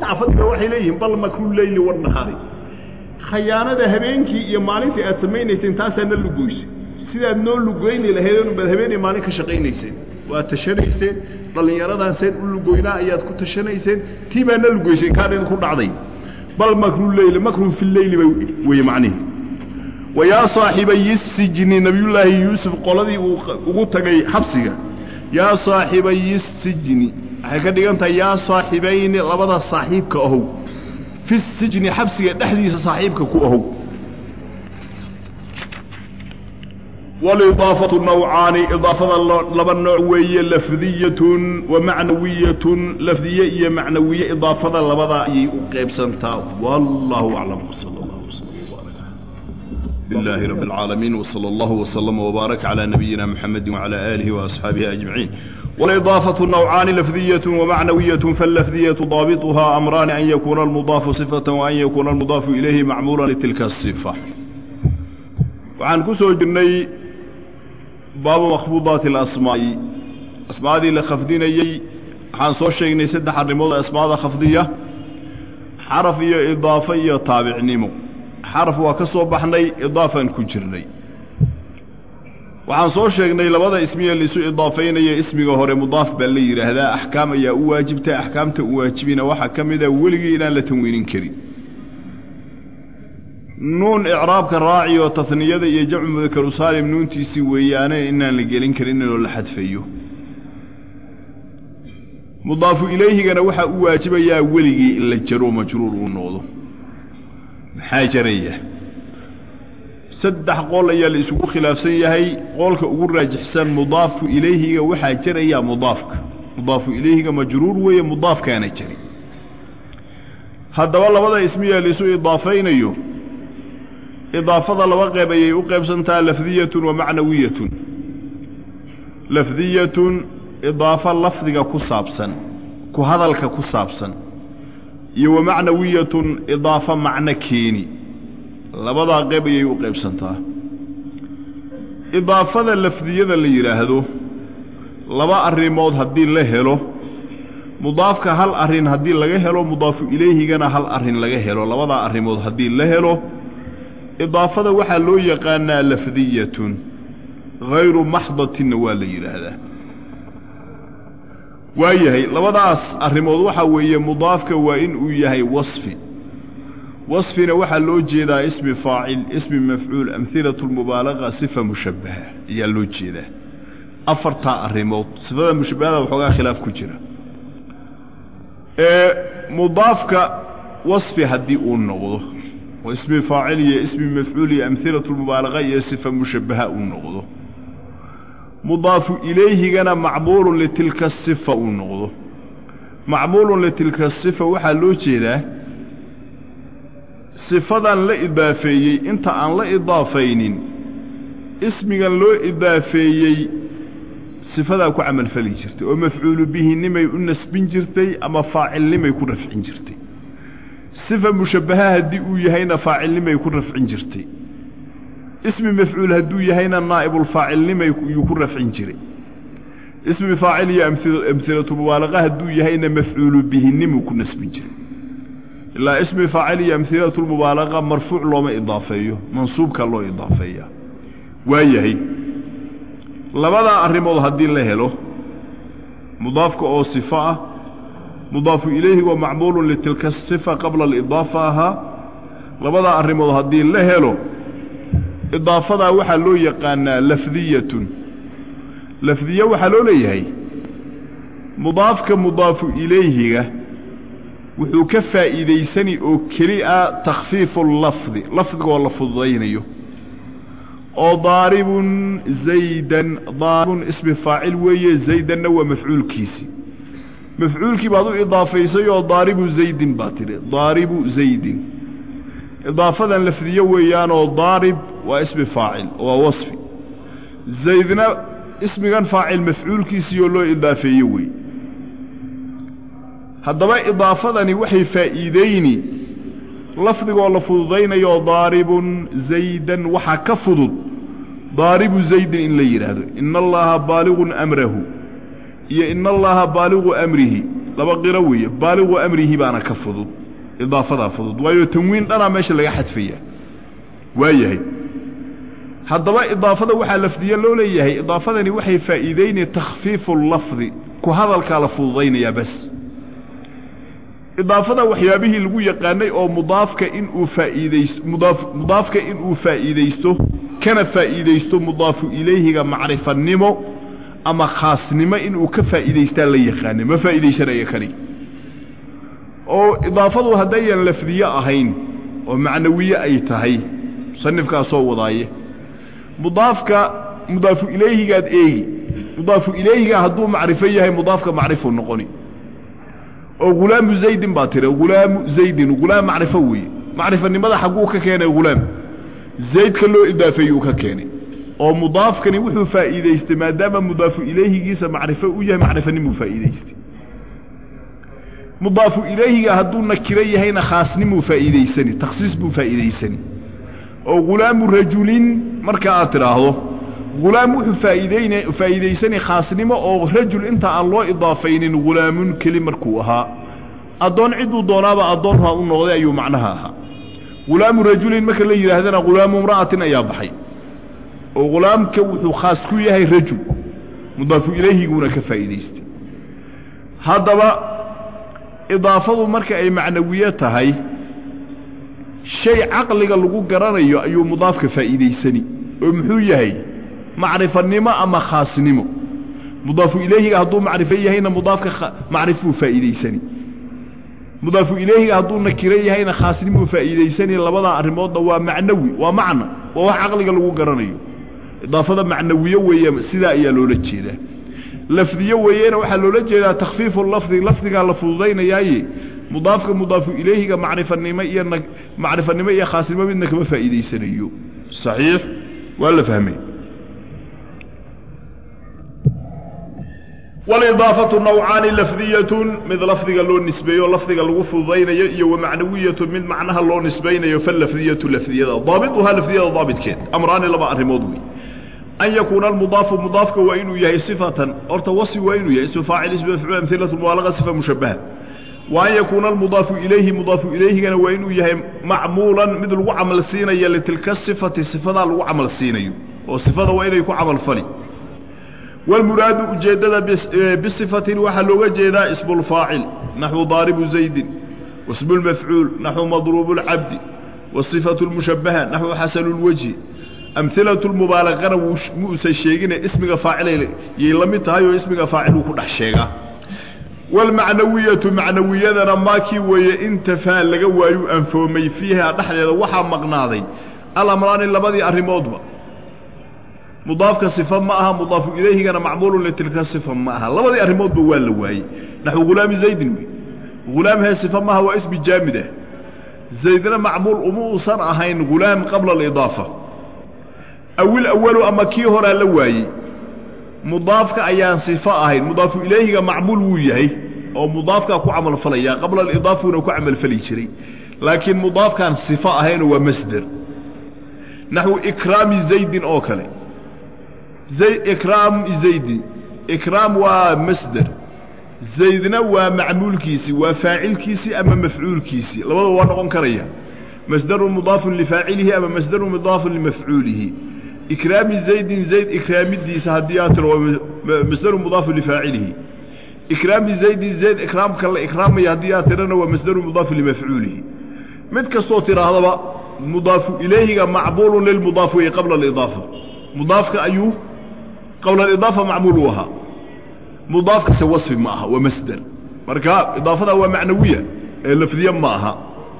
saxaafadiiba waxay leeyihiin bal makru leyli wanahaari khayaanada habeenkii iyo maalintii aad samaynayseen taasaa na lugoysay sidaad noo lugeyni lahaydeen baad habeenay maalin ka shaqaynayseen waad tashanayseen dhallinyaradan seen u lugoynaa ayaad ku tashanayseen tii baa na lugoyseen kaan idinku dhacday bal makru leyli makrun fi leyli ba weye macnihi wa yaa saaxibayi sijni nabiyullaahi yuusuf qoladii uu ugu tagay xabsiga yaa saaxibayi sijni waxay ka dhigan tahay yaa saaxibayni labada saaxiibka ahow fi sijni xabsiga dhexdiisa saaxiibka ku ahow walidaafatu nawcaani idaafada laba nooc weeye lafdiyatun wa macnawiyatun lafdiye iyo macnawiye idaafada labadaa ayay u qaybsantaa wallahu aclam sal allah wslam wbaarak lilahi rabi اlcaalamiin wsala allahu wslama wbaarak calى nabiyina mxamedi wcalى aalihi waasxaabihi ajmaciin walidaafatu nawcaani lafdiyatu wamacnawiyatu falafdiyatu daabituhaa amraani an yakuuna almudaafu sifata waan yakuuna almudaafu ilayhi macmuula litilka asifa waxaan ku soo jirnay baabu makhfuudaati alasmaa'i asmaadii la khafdinayey waxaan soo sheegnay saddex arrimood asmaada khafdiya xaraf iyo idaafo iyo taabicnimo xaraf waa ka soo baxnay idaafaan ku jirnay waxaan soo sheegnay labada ismiye laisu idaafaynaya ismiga hore mudaaf baa la yidhaahdaa axkaam ayaa u waajibta axkaamta u waajibina waxaa ka mida weligii inaan la tanwiinin karin nuun icraabka raaci oo taniyada iyo jamcu mudakaru saalim nuuntiisii weeyaane inaan la gelin karin inoo la xadfayo mudaafu ilayhigana waxaa u waajibayaa weligii in la jaro majruur uu noqdo maxaa jaraya saddex qool ayaa la isugu khilaafsan yahay qoolka ugu raajixsan mudaafu ilayhiga waxaa jarayaa mudaafka mudaafu ilayhiga majruur weeye mudaafkaana jari haddaba labada ismiya laisu idaafaynayo idaafada laba qeyb ayay u qaybsantaa lafdiyatun wa macnawiyatun lafdiyatun idaafo lafdiga ku saabsan ku hadalka ku saabsan iyo wa macnawiyatun idaafo macno keeni labadaa qeyb ayay u qaybsantaa idaafada lafdiyada la yidhaahdo laba arrimood haddii la helo mudaafka hal arrin haddii laga helo mudaafu ilayhigana hal arrin laga helo labadaa arrimood haddii la helo idaafada waxaa loo yaqaanaa lafdiyatun hayru maxdatinna waa la yidhaahdaa waayahay labadaas arrimood waxaa weeye mudaafka waa in uu yahay wasfi wasfina waxaa loo jeedaa ismi faacil ismi mafcuul amhilatu lmubaalaqa sifa mushabbaha ayaa loo jeedaa afartaa arrimood sifada mushabbahada waxoogaa khilaaf ku jira ee mudaafka wasfi haddii uu noqdo oo ismi faacil iyo ismi mafcuul iyo amhilatu lmubaalaqa iyo sifa mushabbaha uu noqdo mudaafu ilayhigana macmuulun litilka sifa uu noqdo macmuulun litilka sifa waxaa loo jeedaa sifadan la idaafeeyey inta aan la idaafaynin ismigan loo idaafeeyey sifadaa ku camalfali jirtay oo mafcuulu bihinimay u nasbin jirtay ama faacilnimay ku rafcin jirtay sifa mushabbaha haddii uu yahayna faacilnimay ku rafcin jirtay ismi mafcuul hadduu yahayna naa'ibulfaacilnimay yuu ku rafcin jiray ismi faacil iyo amhilatulmubaalaqa hadduu yahayna mafcuulu bihinimuu ku nasbin jiray ilaa ismi faacil iyo amhilatulmubaalaqa marfuuc looma idaafeeyo mansuubka loo idaafeeya waa yahay labadaa arrimood haddii la helo mudaafka oo sifo ah mudaafu ilayhi wa macmuulun litilka sifa qabla alidaafa ahaa labadaa arrimood haddii la helo idaafadaa waxaa loo yaqaanaa lafdiyatun lafdiye waxaa loo leeyahay mudaafka mudaafu ilayhiga wuxuu ka faa'iidaysani oo keli a takhfiifu lafdi lafdigoo la fududaynayo oo daaribun zaydan daaribun ismi faacil weeye zaydanna waa mafcuulkiisii mafcuulkii baad u idaafaysay oo daaribu zaydin baad tidhi daaribu zaydin idaafadan lafdiye weeyaanoo daarib waa ismi faacil waa wasfi zaydna ismigan faacil mafcuulkiisii oo loo idaafeeye weeye haddaba idaafadani waxay faa'iidayni lafdigoo la fududaynayo daaribun zaydan waxaa ka fudud daaribu zaydin in la yidhaahdo ina allaha baaligun amrahu iyo ina allaha baaligu amrihi laba qiro weeye baaliqu amrihi baana ka fudud idaafadaa fudud waayo tanwiin dhanaa meesha laga xadfaya waayahay haddaba idaafada waxaa lafdiye loo leeyahay idaafadani waxay faa'iideynaya takhfiifu lafdi ku hadalkaa la fududaynayaa bas idaafada waxyaabihii lagu yaqaanay oo mudaafka inuu faa'iidaysto mudaaf mudaafka inuu faa'iidaysto kana faa'iidaysto mudaafu ilayhiga macrifanimo ama khaasnimo inuu ka faa'iidaystaa la yaqaanay ma faa'iidaysanaya kani oo idaafadu haddayan lafdiye ahayn oo macnawiye ay tahay musanifkaa soo wadaaye mudaafka mudaafu ilayhigaad eegi mudaafu ilayhiga hadduu macrifo yahay mudaafka macrifu noqoni oo hulaamu zaydin baa tiri hulaamu zaydin hulaam macrifo weeye macrifanimada xagguu ka keenay hulaam zaydka loo idaafeeyuu ka keenay oo mudaafkani wuxuu faa'iidaystay maadaama mudaafu ilayhigiisa macrifo u yahay macrifanimuu faa'iidaystay mudaafu ilayhiga hadduu nakiro yahayna khaasnimuu faa'iidaysani takhsiis buu faa'iidaysani oo hulaamu rajulin marka aad tidhaahdo hulaam wuxuu faa'iideyn faa'iidaysanay khaasnimo oo rajul inta aan loo idaafaynin hulaamun keli markuu ahaa addoon cidduu doonaaba addoon ha u noqday ayuu macnaha ahaa hulaamu rajulin marka la yidhaahdana hulaamu imra'atin ayaa baxay oo hulaamka wuxuu khaas ku yahay rajul mudaafu ilayhiguuna ka faa'iidaystay haddaba idaafadu marka ay macnawiye tahay shay caqliga lagu garanayo ayuu mudaafka faa'iidaysani oo muxuu yahay macrifanimo ama khaasnimo mudaafu ilayhiga hadduu macrifo yahayna mudaafka macrifuu faa'iidaysani mudaafu ilayhiga hadduu nakiro yahayna khaasnimuu faa'iidaysani labadaa arrimoodna waa macnawi waa macna waa wax caqliga lagu garanayo idaafada macnawiye weeye sidaa ayaa loola jeedaa lafdiye weeyena waxaa loola jeedaa takhfiifu lafdi lafdigaa la fududaynayaaye mudaafka mudaafu ilayhiga macrifanimo iyo macrifanimo iyo khaasnimo midna kama faa'iidaysanayo saxiix waa la fahmay walidaafatu nawcaani lafdiyatun mid lafdiga loo nisbeeyo lafdiga lagu fududaynayo iyo wamacnawiyatu mid macnaha loo nisbaynayo falafdiyatu lafdiyada daabituhaa lafdiyada daabitkeed amraani laba arrimood wey an yakuuna almudaafu mudaafka waa inuu yahay sifatan horta wasfi waa inuu yahay ismu faacil ismu mafcuul amhilatu mubaalaga sifa mushabaha wa an yakuuna almudaafu ilayhi mudaafu ilayhigana waa inuu yahay macmuulan mid lagu camal siinaya litilka sifati sifadaa lagu camal siinayo oo sifada waa inay ku camalfali wاlmuraadu ujeeddada bisifatin waxaa looga jeedaa ismu اlfaacil naxwu daaribu zaydin wasmu اlmafcuul naxwu madruubu اlcabdi wاصifaة اlmushabaha naxwu xasanu اlwajhi amhilaة اlmubaalagana muusan sheegine ismiga faacilay yay la mid tahay oo ismiga faaciluu ku dhex sheegaa wاlmacnawiyatu macnawiyadana maakii weeye intafaa laga waayu anfoomay fiiha dhexdeeda waxaa maqnaaday alamraani labadii arrimoodba mudaafka sifa ma aha mudaafu ilayhigana macmuulu litilka sifa ma aha labadii arrimoodba waa la waayey naxwu hulaami zaydin wey hulaam hee sifa maaha waa ismi jaamid ah zaydna macmuul uma uusan ahayn hulaam qabla alidaafa awil awalu ama kii horaa la waayey mudaafka ayaan sifo ahayn mudaafu ilayhiga macmuul wuu yahay oo mudaafkaa ku camalfalaya qabla alidaafuna ku camalfali jiray laakiin mudaafkaan sifo ahaynoo waa masder naxwu ikraami zaydin oo kale ikraam zaydi ikraam waa masder zaydna waa macmuulkiisii waa faacilkiisii ama mafcuulkiisii labadaba waa noqon karaya masdarun mudaafun lifaacilihi ama masdarun mudaafun limafcuulihi ikraami zaydin zayd ikraamidiisa haddii aad tiro waa masdarun mudaafun lifaacilihi ikraami zaydin zayd ikraamka la ikraamaya haddii aad tirana waa masdarun mudaafun limafcuulihi mid kastoo tidhaahdaba mudaafu ilayhiga macmuulun lilmudaaf wey qabla alidaafa mudaafka ayuu qabla alidaafa macmuul uu ahaa mudaafkase wasfi ma aha waa masder marka idaafada waa macnawiya ee lafdiye ma aha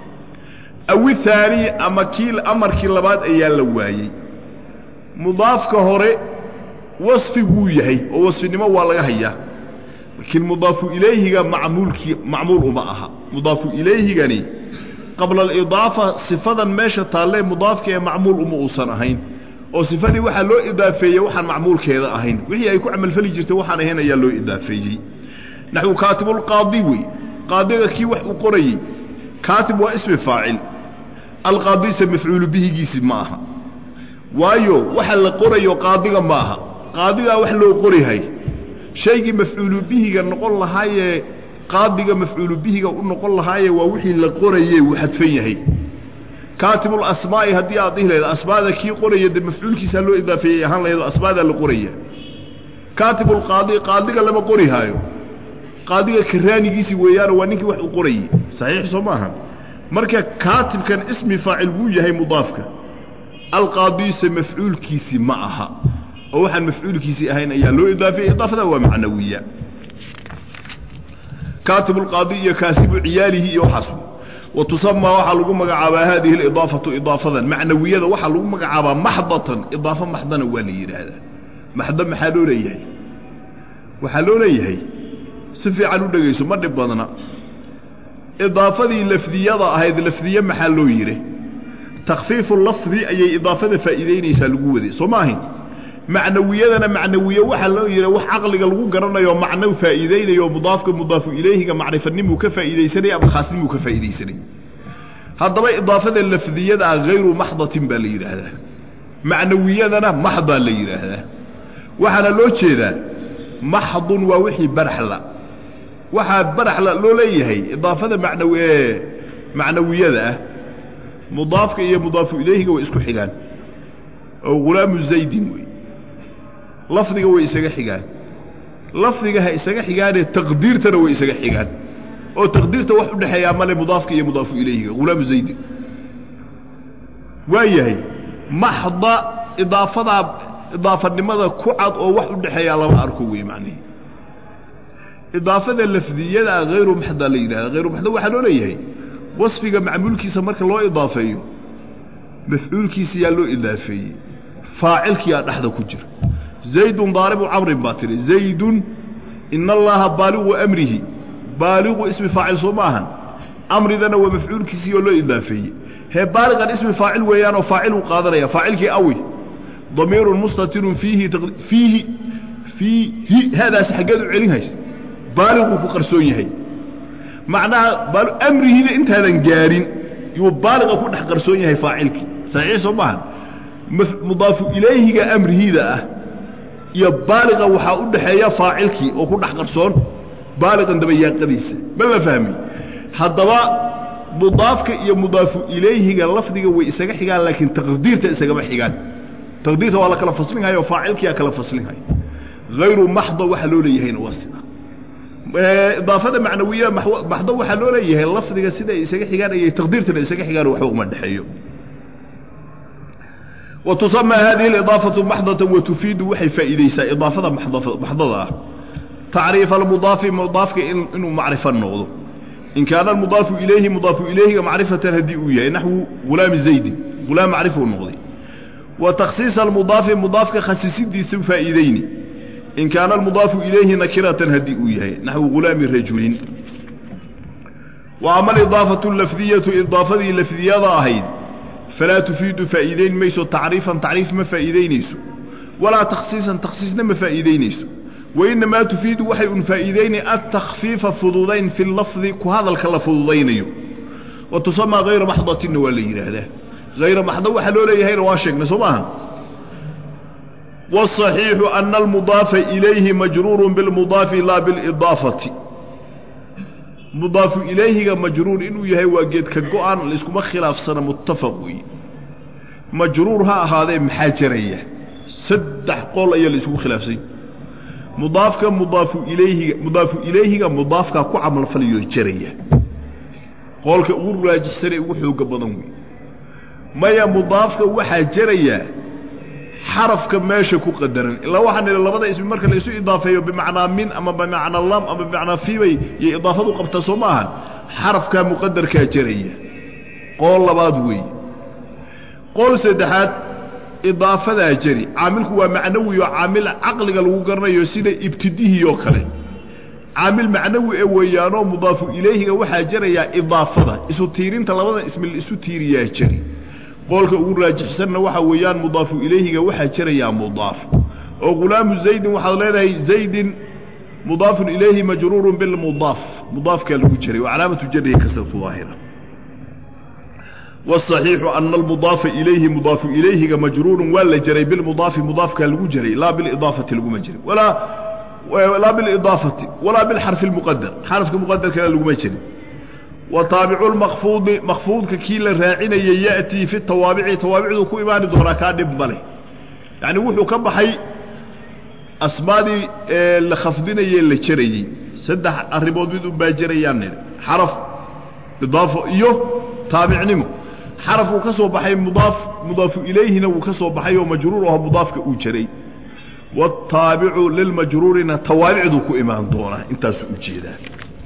awi haani ama kii amarkii labaad ayaa la waayey mudaafka hore wasfi wuu yahay oo wasfinimo waa laga hayaa laakiin mudaafu ilayhiga macmuulkii macmuul uma aha mudaafu ilayhigani qabla alidaafa sifadan meesha taallee mudaafka ee macmuul uma uusan ahayn oo sifadii waxaa loo idaafeeyey waxaan macmuulkeeda ahayn wixii ay ku camalfali jirtay waxaan ahayn ayaa loo idaafeeyey naxwu kaatibulqaadi wey qaadiga kii wax uu qorayey kaatib waa ismi faacil alqaadise mafcuulu bihigiisi ma aha waayo waxa la qorayo qaadiga ma aha qaadigaa wax loo qorihay shaygii mafcuulu bihiga noqon lahaayee qaadiga mafcuulu bihiga u noqon lahaaye waa wixii la qoraye uu xadfan yahay kaatibulasmaa'i haddii aad dhihi lahayd asmaada kii qoraya dee mafcuulkiisaa loo idaafeeyey ahaan lahayd oo asmaadaa la qoraya kaatibulqaadi qaadiga lama qori haayo qaadiga karaanigiisi weeyaano waa ninkii wax u qorayey saxiix soo maaha marka kaatibkan ismi faacil wuu yahay mudaafka alqaadiise mafcuulkiisi ma aha oo waxaan mafcuulkiisii ahayn ayaa loo idaafeeyey idaafada waa macnawiya kaatibulqaadi iyo kaasibu ciyaalihi iyo waxaas wa tusamaa waxaa lagu magacaabaa haadihi alidaafatu idaafadan macnawiyada waxaa lagu magacaabaa maxdatan idaafo maxdana waa la yidhaahdaa maxdo maxaa loo leeyahay waxaa loo leeyahay si fiican u dhegayso ma dhib badna idaafadii lafdiyada ahayd lafdiye maxaa loo yidhi takfiifu lafdi ayay idaafada faa'iidaynaysaa lagu waday soo ma ahayn macnawiyadana macnawiye waxaa loo yidhi wax caqliga lagu garanayo macno faa'iidaynayo mudaafka mudaafu ilayhiga macrifanimuu ka faa'iidaysanay ama khaasnimuu ka faa'iidaysanay haddaba idaafada lafdiyada ah hayru maxdatin baa la yidhaahdaa macnawiyadana maxdaa la yidhaahdaa waxaana loo jeedaa maxdun waa wixii baraxla waxaa baraxla loo leeyahay idaafada macnaw ee macnawiyada ah mudaafka iyo mudaafu ilayhiga way isku xigaan oo ghulaamu zaydin wey lafdiga way isaga xigaan lafdiga ha isaga xigaanee taqdiirtana way isaga xigaan oo taqdiirta wax u dhexeeyaa male mudaafka iyo mudaafu ilayhiga ghulaamu zaydin waa yahay maxda idaafadaa idaafanimada ku cad oo wax u dhexeeyaa lama arko wey macnihi idaafada lafdiyadaa hayru maxda la yidhahda hayru maxda waxaa loo leeyahay wasfiga macmuulkiisa marka loo idaafeeyo mafcuulkiisa yaa loo idaafeeyey faacilkiyaa dhexda ku jira zaydun daaribu camrin baa tihi zaydun ina allaaha baaligu amrihi baaligu ismi faacil soo ma ahan amridana waa mafcuulkiisii oo loo idaafeeyey hee baaligan ismi faacil weeyaanoo faaciluu qaadanaya faacilkii awi damiirun mustatirun fiihi fiihi fiihi haadaas xaggeed u celin haysa baaliguu ku qarsoon yahay macnaha amrihida intaadan gaarin yuu baaliga ku dhex qarsoon yahay faacilkii saxiix soo maaha mudaafu ilayhiga amrihiida ah iyo baaliga waxaa u dhaxeeya faacilkii oo ku dhex qarsoon baaligan dabayaaqadiisa ma la fahmi haddaba mudaafka iyo mudaafu ilayhiga lafdiga way isaga xigaan laakiin taqdiirta isagama xigaan taqdiirta waa la kala faslinhaya oo faacilkiyaa kala faslinhaya hayru maxda waxaa loo leeyahayna waa sida idaafada macnawiya maxdo waxaa loo leeyahay lafdiga sida ay isaga xigaan ayay taqdiirtana isaga xigaan waxba uma dhexeeyo wa tusamaa hadihi alidaafatu maxdatan wa tufiidu waxay faa'iidaysaa idaafada maxdada ah tacriifa almudaafi mudaafka inuu macrifo noqdo in kaana almudaafu ilayhi mudaafu ilayhiga macrifatan haddii uu yahay naxwu ghulaami zaydin ghulaam macrifuu noqday wa takhsiisa almudaafi mudaafka khasisidiisa faa'iidayni in kaana almudaafu ilayhi nakiratan haddii uu yahay naxwu ghulaami rajulin wa ama alidaafatu lafdiyatu idaafadii lafdiyada ahayd falaa tufiidu faa'iidayn mayso tacriifan tacriif ma faa'iidaynayso walaa takhsiisan takhsiisna ma faa'iidaynayso wainamaa tufiidu waxay un faa'iidayni altakfiifa fududayn fi lafdi ku hadalka la fududaynayo wa tusamaa hayra maxdatinna waa la yidhaahdaa hayra maxda waxaa loo leeyahayna waa sheegnay soo maaha والصحيiح أن المضاaف إليهi مجrور بالمضاaف laa بالإضاaفaةi مضاaف إلayhiga majruur inuu yahay waa geedka go-an laiskuma khilaafsana متafق wey majruur ha ahaadee maxaa jaraya saddex qol ayaa laisku khilaafsany mudaafka mudaafu ilayhiga mudaafu ilayhiga mudaafkaa ku camalfalayo jaraya qoolka ugu raajixsanee ugu xooga badan wey maya mudaafka waxaa jarayaa xarafka meesha ku qadaran ilaa waxaan nidhi labada ismi marka la isu idaafeeyo bimacnaa min ama bimacnaa lam ama bimacnaa fiibay iyo idaafadu qabta soo ma ahan xarafkaa muqadarkaa jaraya qool labaad weeye qool saddexaad idaafadaa jari caamilku waa macnawi oo caamil caqliga lagu garanayo sida ibtidihii oo kale caamil macnawi ee weeyaanoo mudaafu ilayhiga waxaa jarayaa idaafada isu tiirinta labada ismi la isu tiiriyaa jari qoolka ugu raajixsanna waxaa weeyaan mudaafu ilayhiga waxaa jarayaa mudaaf oo ghulaamu zaydin waxaad leedahay zaydin mudaafun ilayhi majruurun bilmudaaf mudaafkaa lagu jaray wa calaamatu jarihi kasratu daahira wاصaxiixu ana almudaafa ilayhi mudaafu ilayhiga majruurun waa la jaray bilmudaafi mudaafkaa lagu jaray laa bilidaafati laguma jaray walaa laa bilidaafati walaa bilxarfi اlmuqadar xarafka muqadarkana laguma jirin wa taabicu lmakfuudi makfuudka kii la raacinaya ya'tii fi tawaabici tawaabicduu ku imaani doonaa kaa dhib male yacni wuxuu ka baxay asmaadii la khafdinayee la jarayey saddex arrimood mid unbaa jarayaan nidhi xaraf idaafo iyo taabicnimo xaraf uu ka soo baxay mudaaf mudaafu ilayhina wuu ka soo baxay oo majruur aho mudaafka uu jaray waataabicu lilmajruurina tawaabicduu ku imaan doonaa intaasuu ujeedaa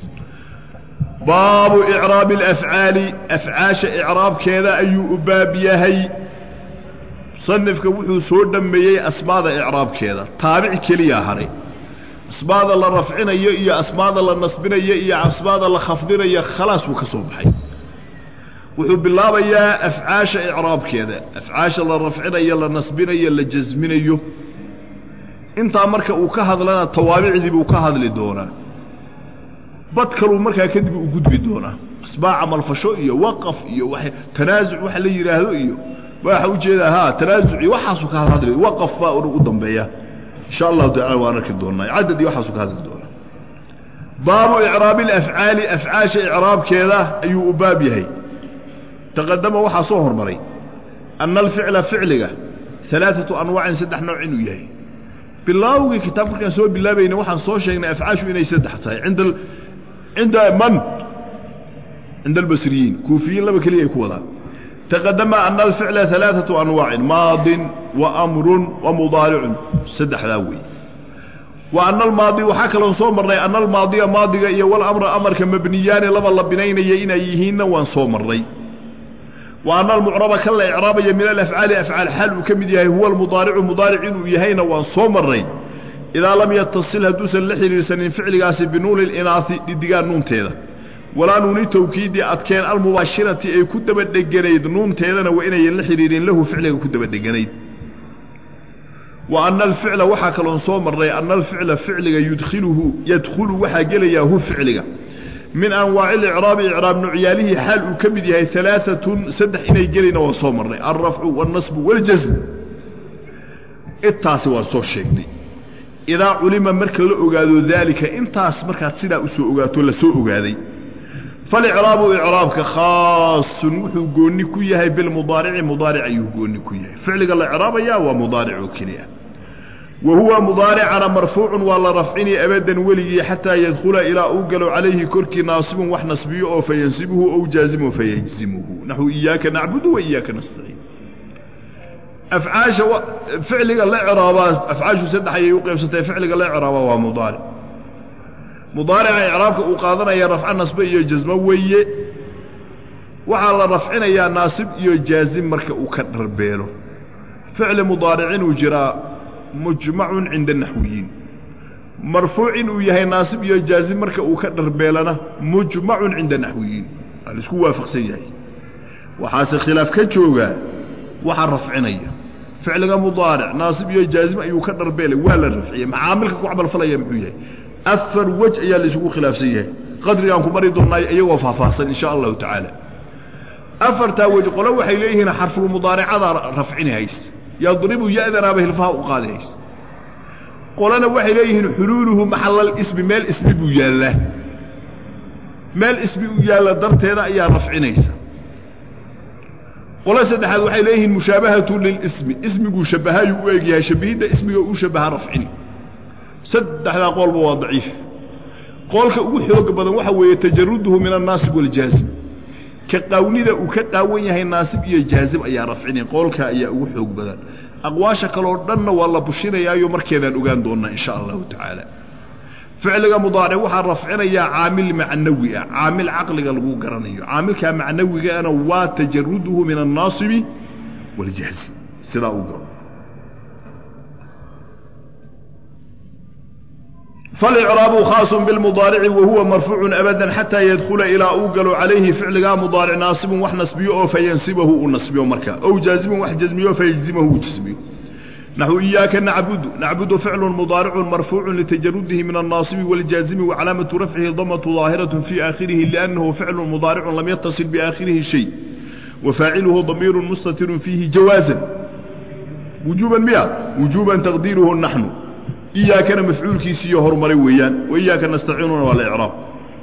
baabu icraabi alafcaali afcaasha icraabkeeda ayuu u baab yahay musanifka wuxuu soo dhammeeyey asmaada icraabkeeda taabic keliya haray asmaada la rafcinayo iyo asmaada la nasbinayo iyo asmaada la khafdinayo khalaas wuu ka soo baxay wuxuu bilaabayaa afcaasha icraabkeeda afcaasha la rafcinayo la nasbinayo la jasminayo intaa marka uu ka hadlana tawaabicdii buu ka hadli doonaa bad kaluu markaa kadib u gudbi doonaa asbaa camalfasho iyo waqaf iyo wa tanaasuc waxa la yidhaahdo iyo waxa ujeedaa ha tanaasuci waxaasuu ka hadli waqaf baa u dambeeya insha allahu tacala waan arki doonaa cadad iyo waxaasuu ka hadli doonaa baabu icraabi alafcaali afcaasha icraabkeeda ayuu u baab yahay taqadama waxaa soo hormaray ana alficla ficliga alaaatu anwaacin saddex nooc inuu yahay bilaawgii kitaab markaan soo bilaabayna waxaan soo sheegnay afcaashu inay saddex tahay inda cinda man cinda albasriyiin kuufiyiin laba keliya ay ku wadaan taqadama ana alficla alaaatu anwaacin maadin wa amrun wa mudaaricun saddexdaa weeye wa ana almaadi waxaa kaloon soo marnay ana almaadiya maadiga iyo walamra amarka mabniyaani laba la binaynaya inay yihiinna waan soo marnay wa ana almucraba kan la icraabaya min alafcaali afcaal xaal uu ka mid yahay huwa almudaaricu mudaaric inuu yahayna waan soo marnay idaa lam yatasil hadduusan la xidhiirsanin ficligaasi binuuni linaai dhidigaan nuunteeda walaa nuuni tawkiidi adkeen almubaashirati ay ku dabadheganayd nuunteedana waa inayan la xidhiirin lahu ficliga ku dabadheganayd wa ana alficla waxaa kaloon soo marnay ana alficla ficliga yudkhiluhu yadkhulu waxaa gelayaa hu ficliga min anwaaci licraabi icraab nucyaalihii xaal uu ka mid yahay alaaatun saddex inay gelayna waan soo marnay alrafcu wاlnasbu waاljasmu intaasi waan soo sheegnay idaa culima marka la ogaado daalika intaas markaad sidaa u soo ogaato la soo ogaaday falicraabu icraabka khaasun wuxuu goonni ku yahay bilmudaarici mudaaric ayuu goonni ku yahay ficliga la icraabaya waa mudaaric oo keliya wa huwa mudaaricana marfuucun waa la rafcini abadan weligii xataa yadkhula ilaa uu galo calayhi korkii naasibun wax nasbiyo oo fayansibuhu ow jaazimun fayajzimuhu naxu iyaaka nacbudu wa iyaaka nastaciin afcaasha ficliga la craabaa afcaashu saddex ayay u qaybsantay ficliga la craabaa waa mudaaric mudaarica icraabka uu qaadanaya rafco nasbe iyo jasmo weeye waxaa la rafcinayaa naasib iyo jaazim marka uu ka dharbeelo ficli mudaaric inuu jiraa mujmacun cinda naxwiyiin marfuuc inuu yahay naasib iyo jaazim marka uu ka dharbeelana mujmacun cinda naxwiyiin waa laisku waafaqsan yahay waxaase khilaaf ka joogaa waxaa rafcinaya ficliga mudaaric naasib iyo jaazim ayuu ka dharbeelay waa la rafciyey macaamilka ku camalfalaya muxuu yahay afar wej ayaa laisugu khilaafsan yahay qadrigaan ku mari doonnaay iyagoo faahfaahsan insha allahu tacaala afartaa wej qole waxay leeyihiin xarfulmudaaricadaa rafcinahays yadribu ya'danaaba hilfaha u qaadahays qolena waxay leeyihiin xuluuluhu maxallal ismi meel ismi buu yaallaa meel ismi u yaalla darteeda ayaa rafcinaysa qole saddexaad waxay leeyihiin mushaabahatu lilismi ismiguu shabbahayuu u egyahay shabbihidda ismiga uu shabbaha rafcini saddexdaa qoolba waa daciif qoolka ugu xooga badan waxaa weeye tajaruduhu min annaasib waljaazim ka qaawnida uu ka qaawan yahay naasib iyo jaazim ayaa rafcini qoolkaa ayaa ugu xoog badan aqwaasha kaleo dhanna waa la bushinayaayo markeedaan ogaan doonnaa insha allahu tacaala ficliga mudaaric waxaa rafcinayaa caamil macnawi ah caamil caqliga lagu garanayo caamilkaa macnawigaana waa tajaruduhu min annaasibi waljahzi sidaa u garo falicraabu khaaص biاlmudaarici wahuwa marfuucu abada xataa yadkhula ilaa uu galo calayhi ficligaa mudaaric naasibun wax nasbiyo oo fayansibahu uu nasbiyo markaa ow jaazibun wax jasmiyo fayajzimahu uu jasmiyo naxو إyاaka نacbudu نacbudu ficlu mdaaricu marfuucu litajarudihi min الnaasibi wاljaazimi wacalaamaةu rafcihi damaةu ظaahiraة fii aakhirihi لأnnahu ficlu mudaaricu lam yataصil biaakhirihi shay wafaaciluhu damiiru mustatiru fiihi jawaaزan wujuuban miya wujuuban taqdiiruhu naxnu iyaakana mafcuulkiisiiyo horumaray weeyaan wa iyaaka nastaciinuuna waa la icraab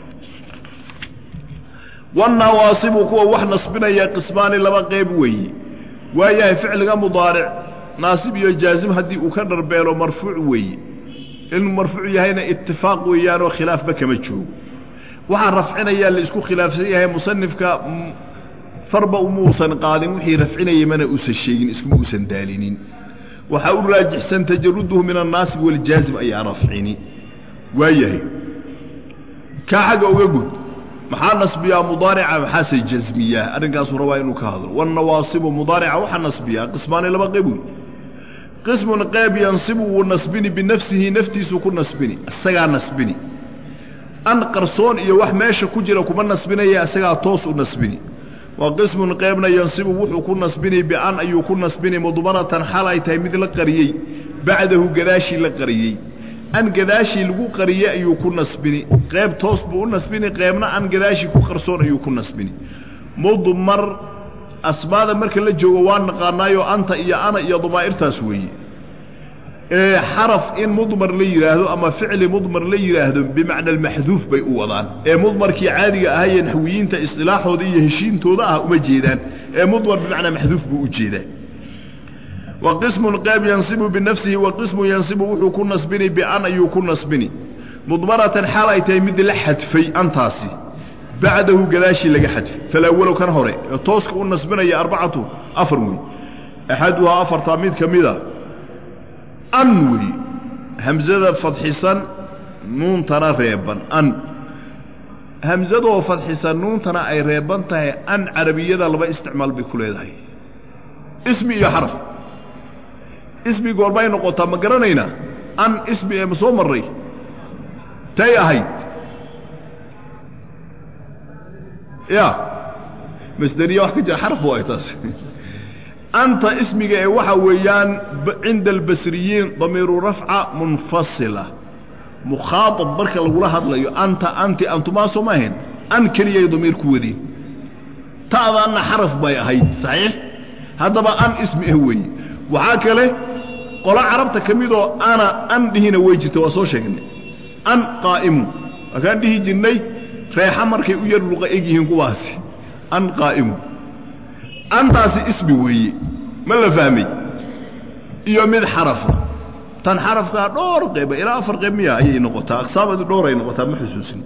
wanawaasibu kuwa wax nasbinaya qismaani laba qeyb weeye waayahay ficliga mudaaric naasib iyo jaazim haddii uu ka dharbeelo marfuuc weeye inuu marfuuc yahayna itifaaq weeyaanoo khilaafba kama joogo waxaa rafcinayaa la isku khilaafsan yahay musanifka farba umuusan qaadin wixii rafcinayay mana uusan sheegin iskuma uusan daalinin waxaa u raajixsan tajaruduhu min annaasib waljaazim ayaa rafcini waayahay kaa xagga uga gud maxaa nasbiyaa mudaarica maxaase jasmiyaa arrinkaasuu rabaa inuu ka hadlo wanawaasibu mudaarica waxaa nasbiyaa qismaani laba qeyb wey qismun qeyb yansibu wuu nasbini binafsihi naftiisu ku nasbini isagaa nasbini an qarsoon iyo wax meesha ku jira kuma nasbinaya isagaa toos u nasbini waa qismun qeybna yansibu wuxuu ku nasbini bian ayuu ku nasbini mudmaratan xal ay tahay mid la qariyey bacdahu gadaashii la qariyey an gadaashii lagu qariyey ayuu ku nasbini qeyb toos buu u nasbini qeybna an gadaashii ku qarsoon ayuu ku nasbini mudmar asmaada marka la joogo waa naqaanaayo anta iyo ana iyo damaa'irtaas weeye xaraf in mudmar la yidhaahdo ama ficli mudmar la yidhaahdo bimacna almaxduuf bay u wadaan ee mudmarkii caadiga ahayee naxwiyiinta isilaaxooda iyo heshiintooda ah uma jeedaan ee mudmar bimacnaa maxduuf buu u jeedaa wa qismun qeyb yansibu binafsihi wa qismun yansibu wuxuu ku nasbini bian ayuu ku nasbini mudmaratan xaal ay tahay mid la xadfay antaasi bacdahu gadaashii laga xadfay falawalow kan hore ee tooska u nasbinaya arbacatu afar wey axaduhaa afartaa mid ka mida an wey hamsada fadxisan nuuntana reeban an hamsadoo fadxisan nuuntana ay reeban tahay an carabiyada laba isticmaal bay ku leedahay ismi iyo xaraf ismi goorbay noqotaa ma garanaynaa an ismi ee ma soo marray tay ahayd ya masderiya wax ka jira xaraf waay taas anta ismiga ee waxa weeyaan cinda albasriyiin damiiru rafca munfasila mukhaaab marka lagula hadlayo anta anti antumaa soo ma ahayn an keliyay damiir ku wadeen ta'daanna xaraf bay ahayd saxiix haddaba an ismi ah weeye waxaa kale qolo carabta ka midoo ana an dhihina way jirta waa soo sheegnay an qaa'imu waakaan dhihi jirnay reexa markay u yar luqa eg yihiin kuwaasi an qaa'imu antaasi ismi weeye ma la fahmay iyo mid xarafa tan xarafkaa dhowr qayba ilaa afar qayb miya ayay noqotaa aqsaamadu dhowr ay noqotaa ma xusuusin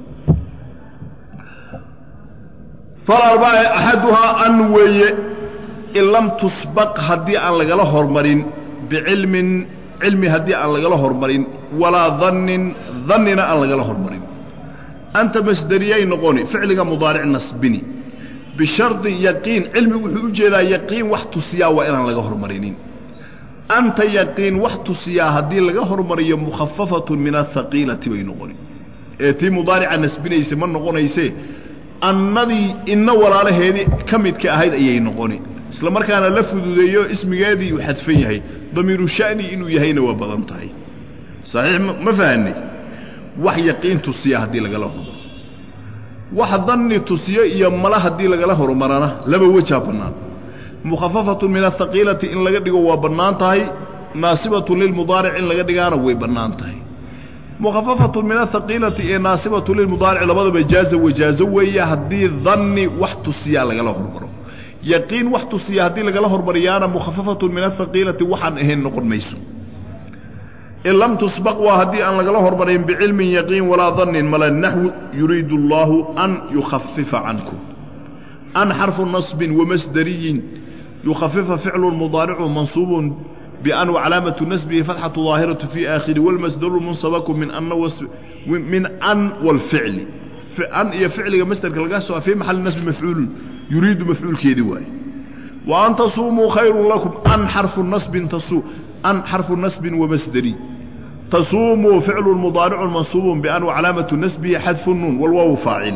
falarbae axaduhaa an weeye in lam tusbaq haddii aan lagala hormarin bicilmin cilmi haddii aan lagala hormarin walaa dannin dannina aan lagala hormarin anta masderiyay noqoni ficliga mudaaric nasbini bishardi yaqiin cilmi wuxuu u jeedaa yaqiin wax tusiyaa waa inaan laga hormarinin anta yaqiin wax tusiyaa haddii laga hormariyo mukhafafatun min ahaqiilati bay noqoni ee tii mudaarica nasbinaysa ma noqonaysee annadii inna walaalaheedii ka midka ahayd ayay noqoni isla markaana la fududeeyo ismigeedii uu xadfan yahay damiiru sha'ni inuu yahayna waa badan tahay saxiix ma fahanay wax yaqiin tusiya haddii lagala hormaro wax danni tusiyo iyo mala haddii lagala horumarana laba wejaa bannaan mukhafafatun min ahaqiilati in laga dhigo waa bannaan tahay naasibatun lilmudaaric in laga dhigaana way bannaan tahay mukhafafatun min ahaqiilati ee naasibatun lilmudaaric labadaba jaaza wajaazo weeye haddii danni wax tusiyaa lagala hormaro yaqiin wax tusiya haddii lagala hormariyaana mukhafafatun min ahaqiilati waxaan ahayn noqon mayso in lam tusbaq waa haddii aan lagala hormarin bicilmin yaqiin walaa dannin mala naxwu yuriidu allaahu an yukhafifa cankum an xarfu nasbin wamasdariyin yukhafifa ficlu mudaaricu mansuubun bian wacalaamatu nasbihi fatxatu daahiratu fii aakhiri walmasdaru munsabaku min ana min an walficli an iyo ficliga masderka laga soo fii maxali nasbi mafcuulun yuriidu mafcuulkeedii waaye wa an tasuumuu khayrun lakum an xarfu nasbin tasuu an xarfu nasbin wamasdari tasuumuu ficlu mudaaricu mansuubu bian wacalaamatu nasbihi xadfu nuun walwaawu faacil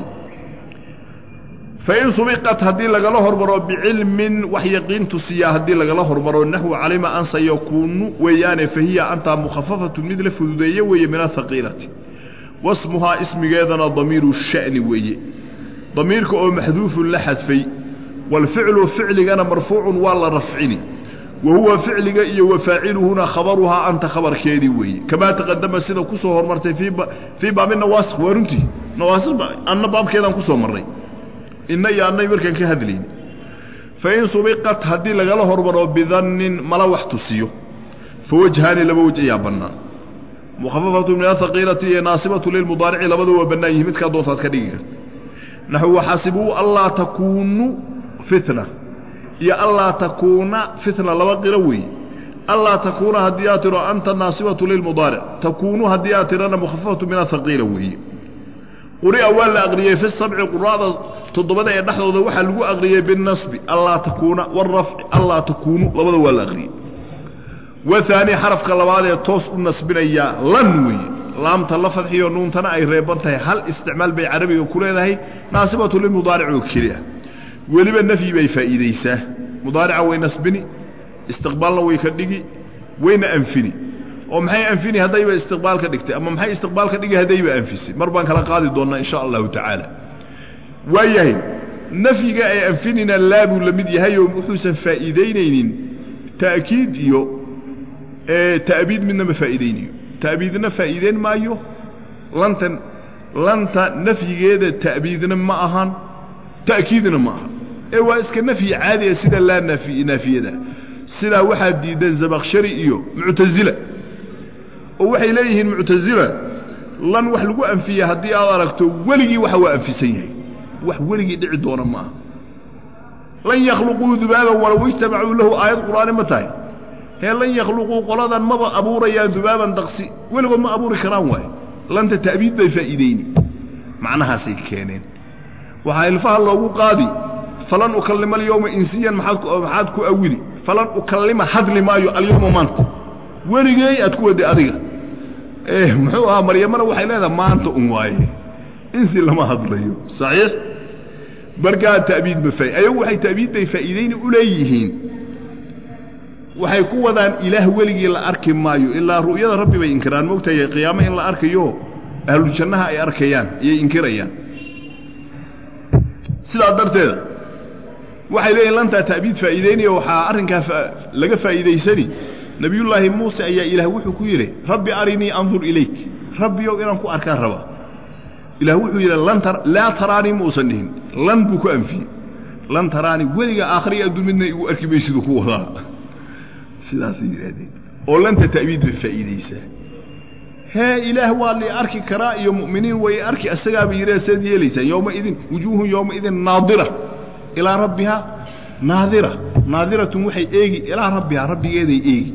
fain subiqat haddii lagala hormaro bicilmin wax yaqiin tusiyaa haddii lagala hormaro naxwu calima an sayakuunu weeyaane fahiya antaa mukhafafatun mid la fududeeye weeye min ahaqiilati wasmuhaa ismigeedana damiiru sha'ni weeye damiirka oo maxduufun la xadfay walficlu ficligana marfuucun waa la rafcini wa huwa ficliga iyo wa faaciluhuna khabaruhaa anta khabarkeedii weeye kamaa taqadama sida ku soo hormartay fii baabi nawaasikh waa runtii nawaasikh anna baabkeedaan ku soo marray inna iyo annay markaan ka hadlayni fain subiqat haddii lagala hormaro bidannin mala wax tusiyo fa wajhaani laba wej ayaa bannaan mukhafafatu min ahaqiilati iyo naasibatu lilmudaarici labada waa bannaan yihi midkaa doontaad ka dhigi karta naxu waxasibuu allaa takuunu fitna iyo allaa takuuna fitna laba qiro weeye allaa takuuna haddii aad tiro anta naasibatu lilmudaaric takuunu haddii aad tirana mukhafafatu min ahaqiila weeye quri'a waa la aqriyey fi sabci qura'da toddobada ee dhexdooda waxaa lagu aqriyey binasbi allaa takuuna warafci allaa takuunu labada waa la aqriyey wahaani xarafka labaad ee toos u nasbinayaa lan weeye laamta la fadxiyo nuuntana ay reeban tahay hal isticmaal bay carabiga ku leedahay naasibatu limudaaric oo keli ah weliba nafyi bay faa'iidaysaa mudaarica way nasbini istiqbaalna way ka dhigi wayna anfini oo maxay anfini haddayba istiqbaal ka dhigtay ama maxay istiqbaal ka dhigi haddayba anfisay mar baan kala qaadi doonnaa insha allahu tacaala waayahay nafyiga ay anfinina laabuu la mid yahay oo wuxuusan faa'iidaynaynin ta'kiid iyo ta'biid midna ma faa'iidaynayo ta'biidna faa'iideyn maayo lantan lanta nafyigeeda ta'biidna ma ahan ta'kiidna ma aha ee waa iska nafyi caadi ah sida laa naafi naafiyada sidaa waxaa diidan zabakshari iyo muctasila oo waxay leeyihiin muctasila lan wax lagu anfiya haddii aad aragto weligii waxa waa anfisan yahay wax weligii dhici doona ma aha lan yakhluquu dubaaban walow ijtamacuu lahu aayad qur'aani ma tahay hee lan yakhluquu qoladan maba abuurayaan dubaaban daqsi weligood ma abuuri karaan waay lanta ta'biid bay faa'iideyni macnahaasay keeneen waxaa ilfaha loogu qaadi falan ukallima alyowma insiyan maxaad ku awili falan ukallima hadli maayo alyowma maanta weligeey aad ku wadday adiga muxuu ahaa maryamana waxay leedahay maanta un waaye insi lama hadlayo saxiix markaa ta'biid ma faa ayagu waxay ta'biid bay faa'iideyni u leeyihiin waxay ku wadaan ilaah weligii la arki maayo ilaa ru'yada rabbi bay inkiraan moogtahay qiyaamo in la arkayo ahlu jannaha ay arkayaan ayay inkirayaan sidaa darteeda waxay leeyihin lantaa ta'biid faa'iideynaya waxaa arrinkaa laga faa'iidaysani nebiyullaahi muuse ayaa ilaah wuxuu ku yidhi rabbi arinii andur ilayk rabbiyow inaan ku arkaan rabaa ilaah wuxuu yidhi laa taraanii muusan dhihin lan buu ku anfiyey lan taraanii weliga aakhriya adduun midna igu arki maysiduu ku wadaa sidaasay yidhaahdeen oo lanta ta'biid bay faa'iidaysaa hee ilaah waa li arki karaa iyo mu'miniin way arki asagaaba yidhah saad yeelaysaan yowmaidin wujuuhun yowmaidin naadira ilaa rabbihaa naadira naadiratun waxay eegi ilaa rabbihaa rabbigeeday eegi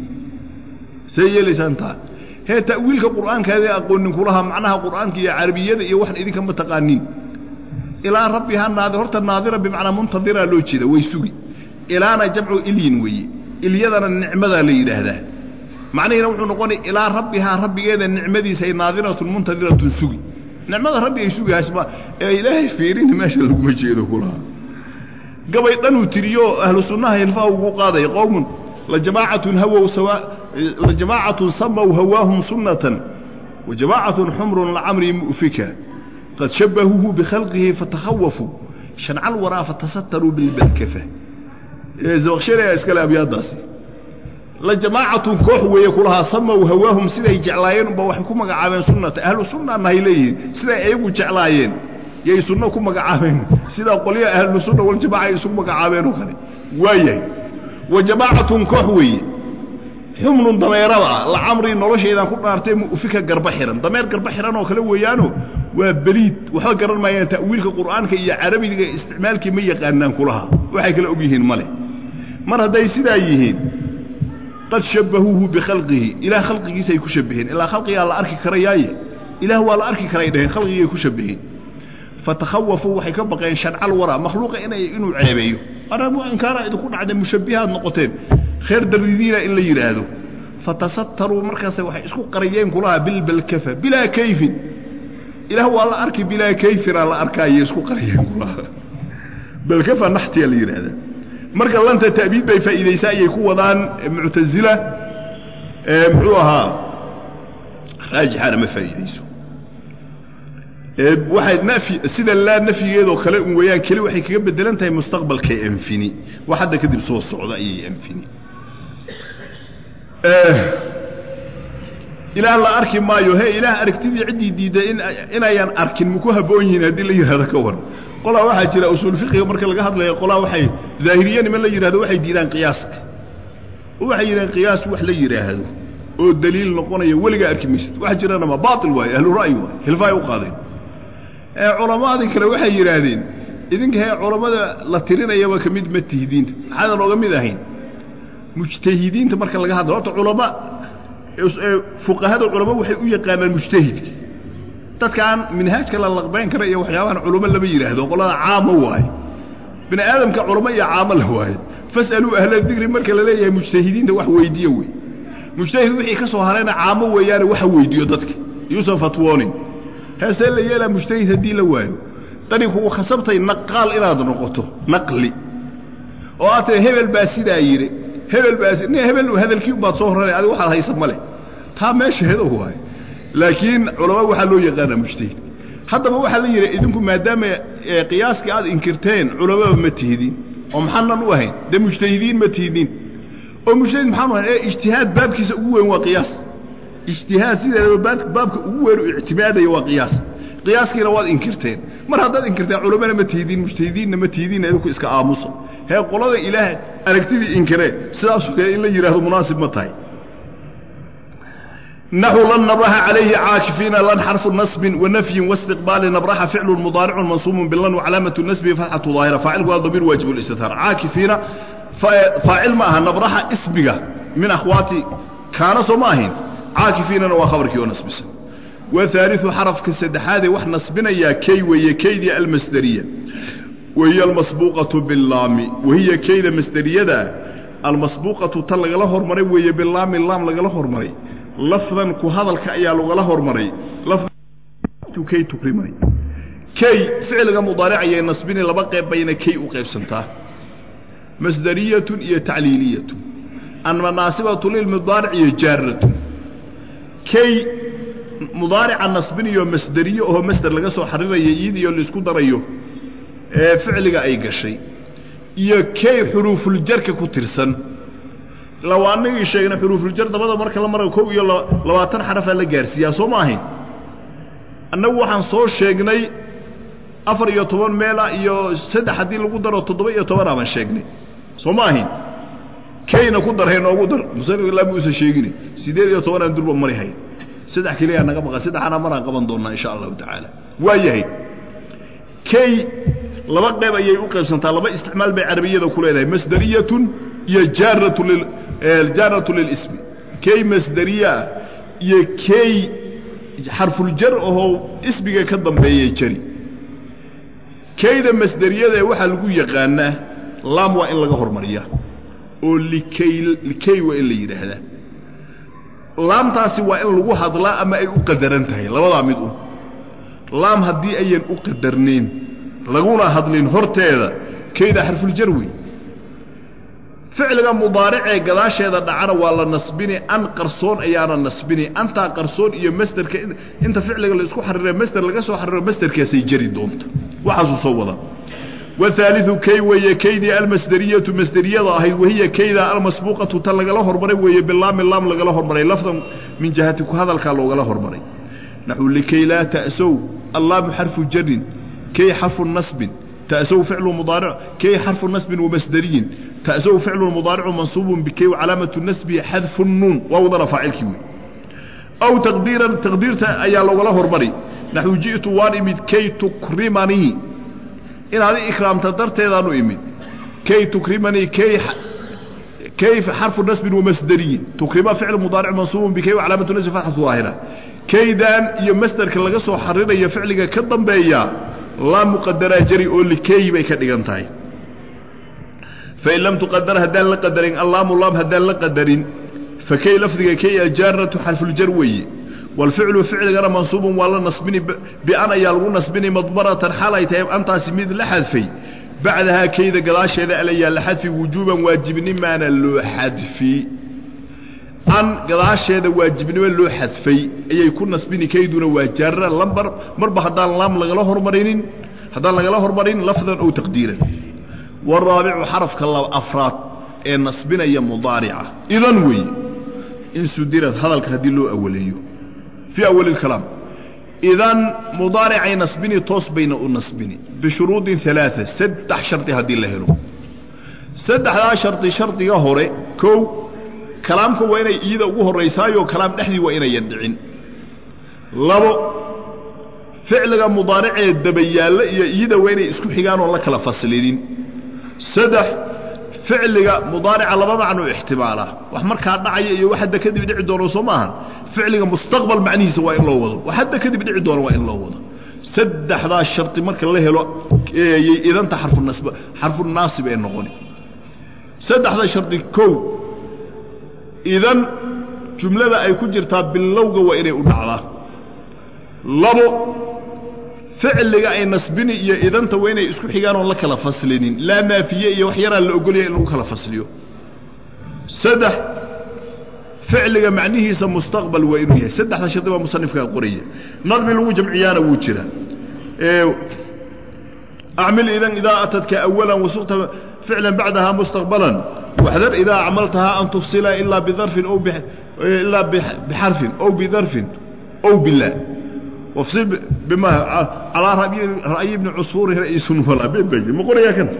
say yeelaysaan taa hee ta'wiilka qur'aankaadee aqoonin kulaha macnaha qur'aanka iyo carabiyada iyo waxan idinka ma taqaanin ilaa rabbihaa naadi horta naadira bimacnaa muntadiraa loo jeeda way sugi ilaana jamcu ilyin weeye ilyadana nicmadaa la yidhaahdaa macnihiina wuxuu noqonay ilaa rabbihaa rabbigeeda nicmadiisay naadiratun muntadiratun sugi nicmada rabbi ay sugihaasma ee ilaahay fiirini meesha laguma jeedo kulaha gabay dhanuu tiriyo ahlu sunnaha hilfaha ugu qaaday qowmun lajamaacatun hawow sawa lajamaacatun samaw hawaahum sunnatan wajamaacatun xumrun lacamri mu'fika qad shabbahuuhu bikhalqihi fatakhawafuu shancal waraa fatasataruu bilbalkafa zabakshariga iskale abyaadaasi la jamaacatun koox weeye kulahaa samaw hawaahum siday jeclaayeen unba waxay ku magacaabeen sunnata ahlu sunna nahay leeyihiin siday ayagu jeclaayeen yay sunno ku magacaabeen sidaa qolyaha ahlu sunna waljamaca ay isugu magacaabeen oo kale waayahay wa jamaacatun koox weeye xumnun dameerada ah lacamrii noloshaydaan ku dhaartay mu'fika garba xihan dameer garba xihan oo kale weeyaano waa beliid waxba garan maayaan ta'wiilka qur'aanka iyo carabiga isticmaalkii ma yaqaanaan kulaha waxay kala og yihiin male mar hadday sidaa yihiin qad shabbahuuhu bikhalqihi ilaah khalqigiisa ay ku shabbaheen ilaa khalqigaa la arki karayaaye ilaah waa la arki karay dhaheen khalqigay ku shabbaheen fatakhawafuu waxay ka baqeen shancal waraa makhluuqa inay inuu ceebeeyo anamu inkaara idinku dhacday mushabbihaad noqoteen kheer daridiina in la yidhaahdo fatasattaruu markaase waxay isku qariyeen kulaha bilbalkafa bilaa kayfin ilaah waa la arki bilaa kayfinaa la arkaaye isku qariyeen kulaha balkafa naxtiyaa la yidhaahdaa marka lanta ta'biid bay faa'iidaysaa ayay ku wadaan muctasila muxuu ahaa raajixaana ma faa'iidayso waxay nafyi sida laa nafyigeedoo kale un weeyaan keli waxay kaga bedelan tahay mustaqbalkay anfini wax hadda kadib soo socda ayay anfini ilaah la arki maayo he ilaah aragtidii ciddii diidday in inayaan arkin maku habboon yihiin haddii la yidhahdo ka war qolaa waxaa jira usuul fiqiga marka laga hadlayo qolaa waxay zaahiriye niman la yidhahdo waxay diidaan qiyaaska oo waxay yidhahaan qiyaas wax la yidhaahdo oo daliil noqonaya weligaa arki maysid wax jirana ma baatil waaye ahlu ra'yi waaye hilfaay u qaadeen culammadii kale waxay yidhaahdeen idinka hee culammada la tirinayaba ka mid ma tihidiinta maxaadan ooga mid ahayn mujtahidiinta marka laga hadlayo horta culama fuqahada culamo waxay u yaqaanaan mujtahidka dadkaan minhaajka la laqbayn kara iyo waxyaabahan culamo lama yidhaahdo qolada caamo waaye bini aadamka culamo iyo caamo la waaye fas'aluu ahla dikri marka la leeyahay mujtahidiinta wax weydiiya wey mujtahid wixii ka soo harayna caamo weeyaane waxa weydiiyo dadka yuusan fatwoonin heesee la yeelaa mujtahid haddii la waayo dani kugu khasabtay naqaal inaad noqoto naqli oo aad tiri hebel baa sidaa yidhi hebel baa nin hebel hadalkii baad soo horanay adiga waxaad haysa ma leh taa meesha hedo waaye laakiin culama waxaa loo yaqaanaa mujtahid haddaba waxaa la yidhi idinku maadaama qiyaaskii aad inkirteen culamaba ma tihidin oo maxaanan u ahayn dee mujtahidiin ma tihidin oo mujtahid maxaanu ahayn ee ijtihaad baabkiisa ugu weyn waa qiyaas ijtihaad sideedaba baabka ugu weyn u ictimaadaya waa qiyaas qiyaaskiina waad inkirteen mar haddaad inkirteen culamana ma tihidin mujtahidiinna ma tihidinna idinku iska aamusa hee qolada ilaah aragtidii inkiree sidaasoo kale in la yidhahdo munaasib ma tahay naxu lan nabraxa calayhi caakifiina lan xarfu nasbin wanafyin waistiqbaali nabraxa ficlu mudaaricun mansuubun bilan wacalaamatu nasbihi fatxatu daahira faacilku waa damiir waajib listitaar caakifiina faacil ma aha nabraxa ismiga min akhwaati kaana soo ma ahayn caakifiinana waa khabarkii oo nasbisan wahaaliu xarafka saddexaadee wax nasbinayaa kay weeye kaydii almasderiya wahiya almasbuuqatu bilaami wahiya kayda masderiyada almasbuuqatu tan lagala hormaray weeye bilaami laam lagala hormaray lafdan ku hadalka ayaa lagala hormaray kay tukrimay kay ficliga mudaaricayay nasbini laba qayb bayna kay u qaybsantaa masderiyatun iyo tacliiliyatun anmanaasibatu lilmudaaric iyo jaaratun kay mudaarica nasbiniyo masderiyo oo masder laga soo xariraya iyadiyo laisku darayo ee ficliga ay gashay iyo kay xuruufuljarka ku tirsan law annagii sheegna xuruufuljar dabada marka la marayo kow iyo labaatan xarafaa la gaarsiiyaa soo ma ahayn annagu waxaan soo sheegnay afar iyo toban meela iyo saddex haddii lagu daro toddoba iyo tobanaa baan sheegnay soo ma ahayn kayna ku darhay noogu dar musanif ilaa muusa sheegine siddeed iyo tobanaan durba mari hayn saddex keliyaa naga maqan saddexana maraan qaban doonnaa insha allahu tacaala waa yahay kay laba qayb ayay u qaybsantaa laba isticmaal bay carabiyada ku leedahay masderiyatun iyo jaaratu lil jaaratu lilismi kay masderiyaa iyo kay xarfuljar ahoo ismiga ka dambeeyay jari kayda masderiyadae waxaa lagu yaqaanaa laam waa in laga hormariyaa oo likay likay waa in la yidhaahdaa laamtaasi waa in lagu hadlaa ama ay u qadaran tahay labadaa mid un laam haddii ayan u qadarnayn laguna hadlin horteeda kayda xarfuljar wey ficliga mudaaricee gadaasheeda dhacana waa la nasbini an qarsoon ayaana nasbini antaa qarsoon iyo masderka inta ficliga la isku xarire masder laga soo xariro masderkaasay jari doonta waxaasuu soo wadaa wahaaliu kay weeye kaydii almasderiyatu masderiyada ahayd wahiya kayda almasbuuqatu tan lagala hormaray weeye bilaami laam lagala hormaray lafdan min jihati ku hadalkaa loogala hormaray naxu likay laa ta'sow allaamu xarfu jarin kay xarfu nasbin ta'sow ficlu mudaaric kay xarfu nasbin wamasderiyin ta'sow ficlu mudaaricu mansuubun bikay wacalaamatu nasbihi xadfu nuun waa wadana faacilkii wey aw taqdiiran taqdiirta ayaa loogala hormari naxu ji'tu waan imid kay tukrimanii inaad i ikraamta darteedaanu imid kay tukrimanii kay kay xarfu nasbin wamasderiyin tukrima ficlu mudaaric mansuubun bikay wacalaamatu nasbi fatxatu daahira kaydan iyo masderka laga soo xarinayo ficliga ka dambeeya laam muqadaraa jari oo likay bay ka dhigan tahay fain lam tuqadar haddaan la qadarin allaamu laam haddaan la qadarin fakay lafdiga kay ajaaratu xarfuljar weeye walficlu ficligana mansuubun waa la nasbini bian ayaa lagu nasbini madmaratan xaal ay tahay antaasi mid la xadfay bacdahaa kayda gadaasheeda alayaa la xadfi wujuuban waajibnimaana loo xadfi an gadaasheeda waajibnimo loo xadfay ayay ku nasbini kayduna waa jaarra lambar marba haddaan laam lagala hormarinin haddaan lagala hormarin lafdan ow taqdiiran waraabicu xarafka afraad ee nasbinaya mudaarica idan weeye in sudirad hadalka haddii loo awaleeyo fii awali اlkalaam idan mudaaricay nasbini toos bayna u nasbini bishuruudin ثalaaثa saddex shardi haddii la helo saddexdaa shardi shardiga hore kow kalaamka waa inay iyada ugu horraysaayoo kalaam dhexdii waa inayan dhicin labo ficliga mudaaricee dabayaalla iyo iyada waa inay isku xigaan oon la kala faslinin saddex ficliga mudaarica laba macnuu ixtimaalaa wax markaa dhacaya iyo wax hadda kadib dhici doono soo maaha ficliga mustaqbal macnihiisa waa in loo wado wax hadda kadib dhici doono waa in loo wado saddexdaa shardi marka la helo yay idanta xarfunasb xarfunaasib ee noqoni saddexda shardi kow idan jumlada ay ku jirtaa bilowga waa inay u dhacdaa labo ficliga ay nasbini iyo idanta waa inay isku xigaan oon la kala faslinin laa naafiye iyo wax yaraa la ogolaya in lagu kala fasliyo saddex ficliga macnihiisa mustaqbal waa inuu yahay saddexda shardi baa musanifkaa qoraya nadmi lagu jamciyaana wuu jiraa acmil idan idaa atadka awalan wasuqta ficlan bacdaha mustaqbalan waxdar idaa acmaltahaa an tufsila ilaa bidarfin o ilaa bixarfin ow bidarfin ow bilaa wafsil bima calaa ra'yi bni cusfuuri ra'iisun walaa been baa jir ma qorayaa kan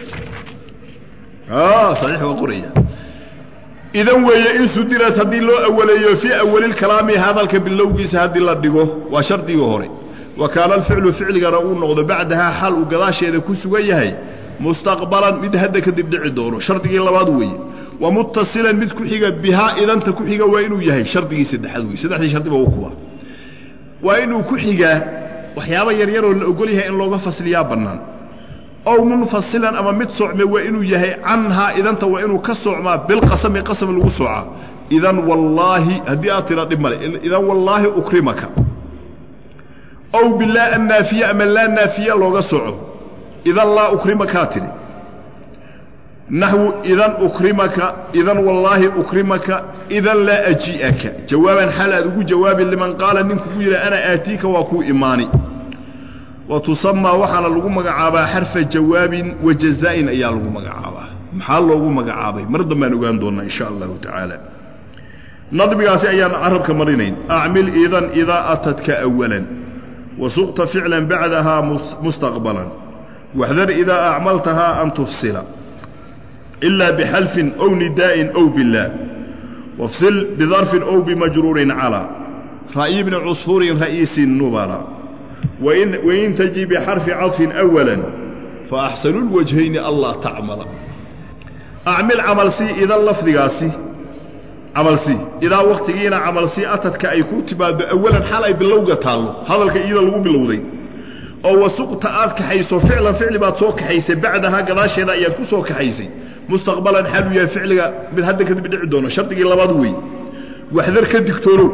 saxiix waa qoraya idan weeye in sudirad haddii loo awaleeyo fii awalilkalaami hadalka bilowgiisa haddii la dhigo waa shardigii hore wa kaana alficlu ficligana uu noqdo bacdahaa xaal uu gadaasheeda ku sugan yahay mustaqbalan mid hadda kadib dhici doono shardigii labaad weeye wa muttasilan mid ku xiga bihaa idanta ku xiga waa inuu yahay shardigii saddexaad weye saddexdii shardiba u kuba waa inuu ku xigaa waxyaaba yaryaroo la ogol yahay in looga fasliyaa bannaan ow munfasilan ama mid socme waa inuu yahay canhaa idanta waa inuu ka socmaa bilqasami qasam lagu soocaa idan wallaahi haddii aad tira dhib male idan wallaahi ukrimaka ow bilaa annaafiye ama laa naafiye looga soco idan laa ukrimakaa tidhi naxwu idan ukrimaka idan wallaahi ukrimaka idan laa aji'aka jawaaban xal aad ugu jawaabi liman qaala ninkugu yidhi ana aatiika waa kuu imaani wa tusamaa waxaana lagu magacaabaa xarfa jawaabin wa jazaa'in ayaa lagu magacaabaa maxaa loogu magacaabay mar dambaan ogaan doonnaa insha allahu tacaala nadmigaasi ayaan carabka marinayn acmil idan idaa atadka awalan wasuqta ficlan bacdahaa mustaqbalan waxdar idaa acmaltahaa an tufsila ilaa bixalfin ow nidaa'in ow bilaa wafsil bidarfin ow bimajruurin calaa ra'yi bni cusfuurin ra'iisi nubala wain taji bixarfi cadfin awala faaxsanu lwajhayni allaa tacmala acmil camalsii idan lafdigaasi camalsii idaa wakhtigiina camalsii atadka ay ku timaaddo awalan xal ay bilowga taallo hadalka iyada lagu bilowday oo wasuqta aad kaxayso ficlan ficli baad soo kaxaysay bacdahaa gadaasheeda ayaad ku soo kaxaysay mustaqbalan xaaluu yahay ficliga mid hadda kadib dhici doono shardigii labaad wey waxdar ka digtoonow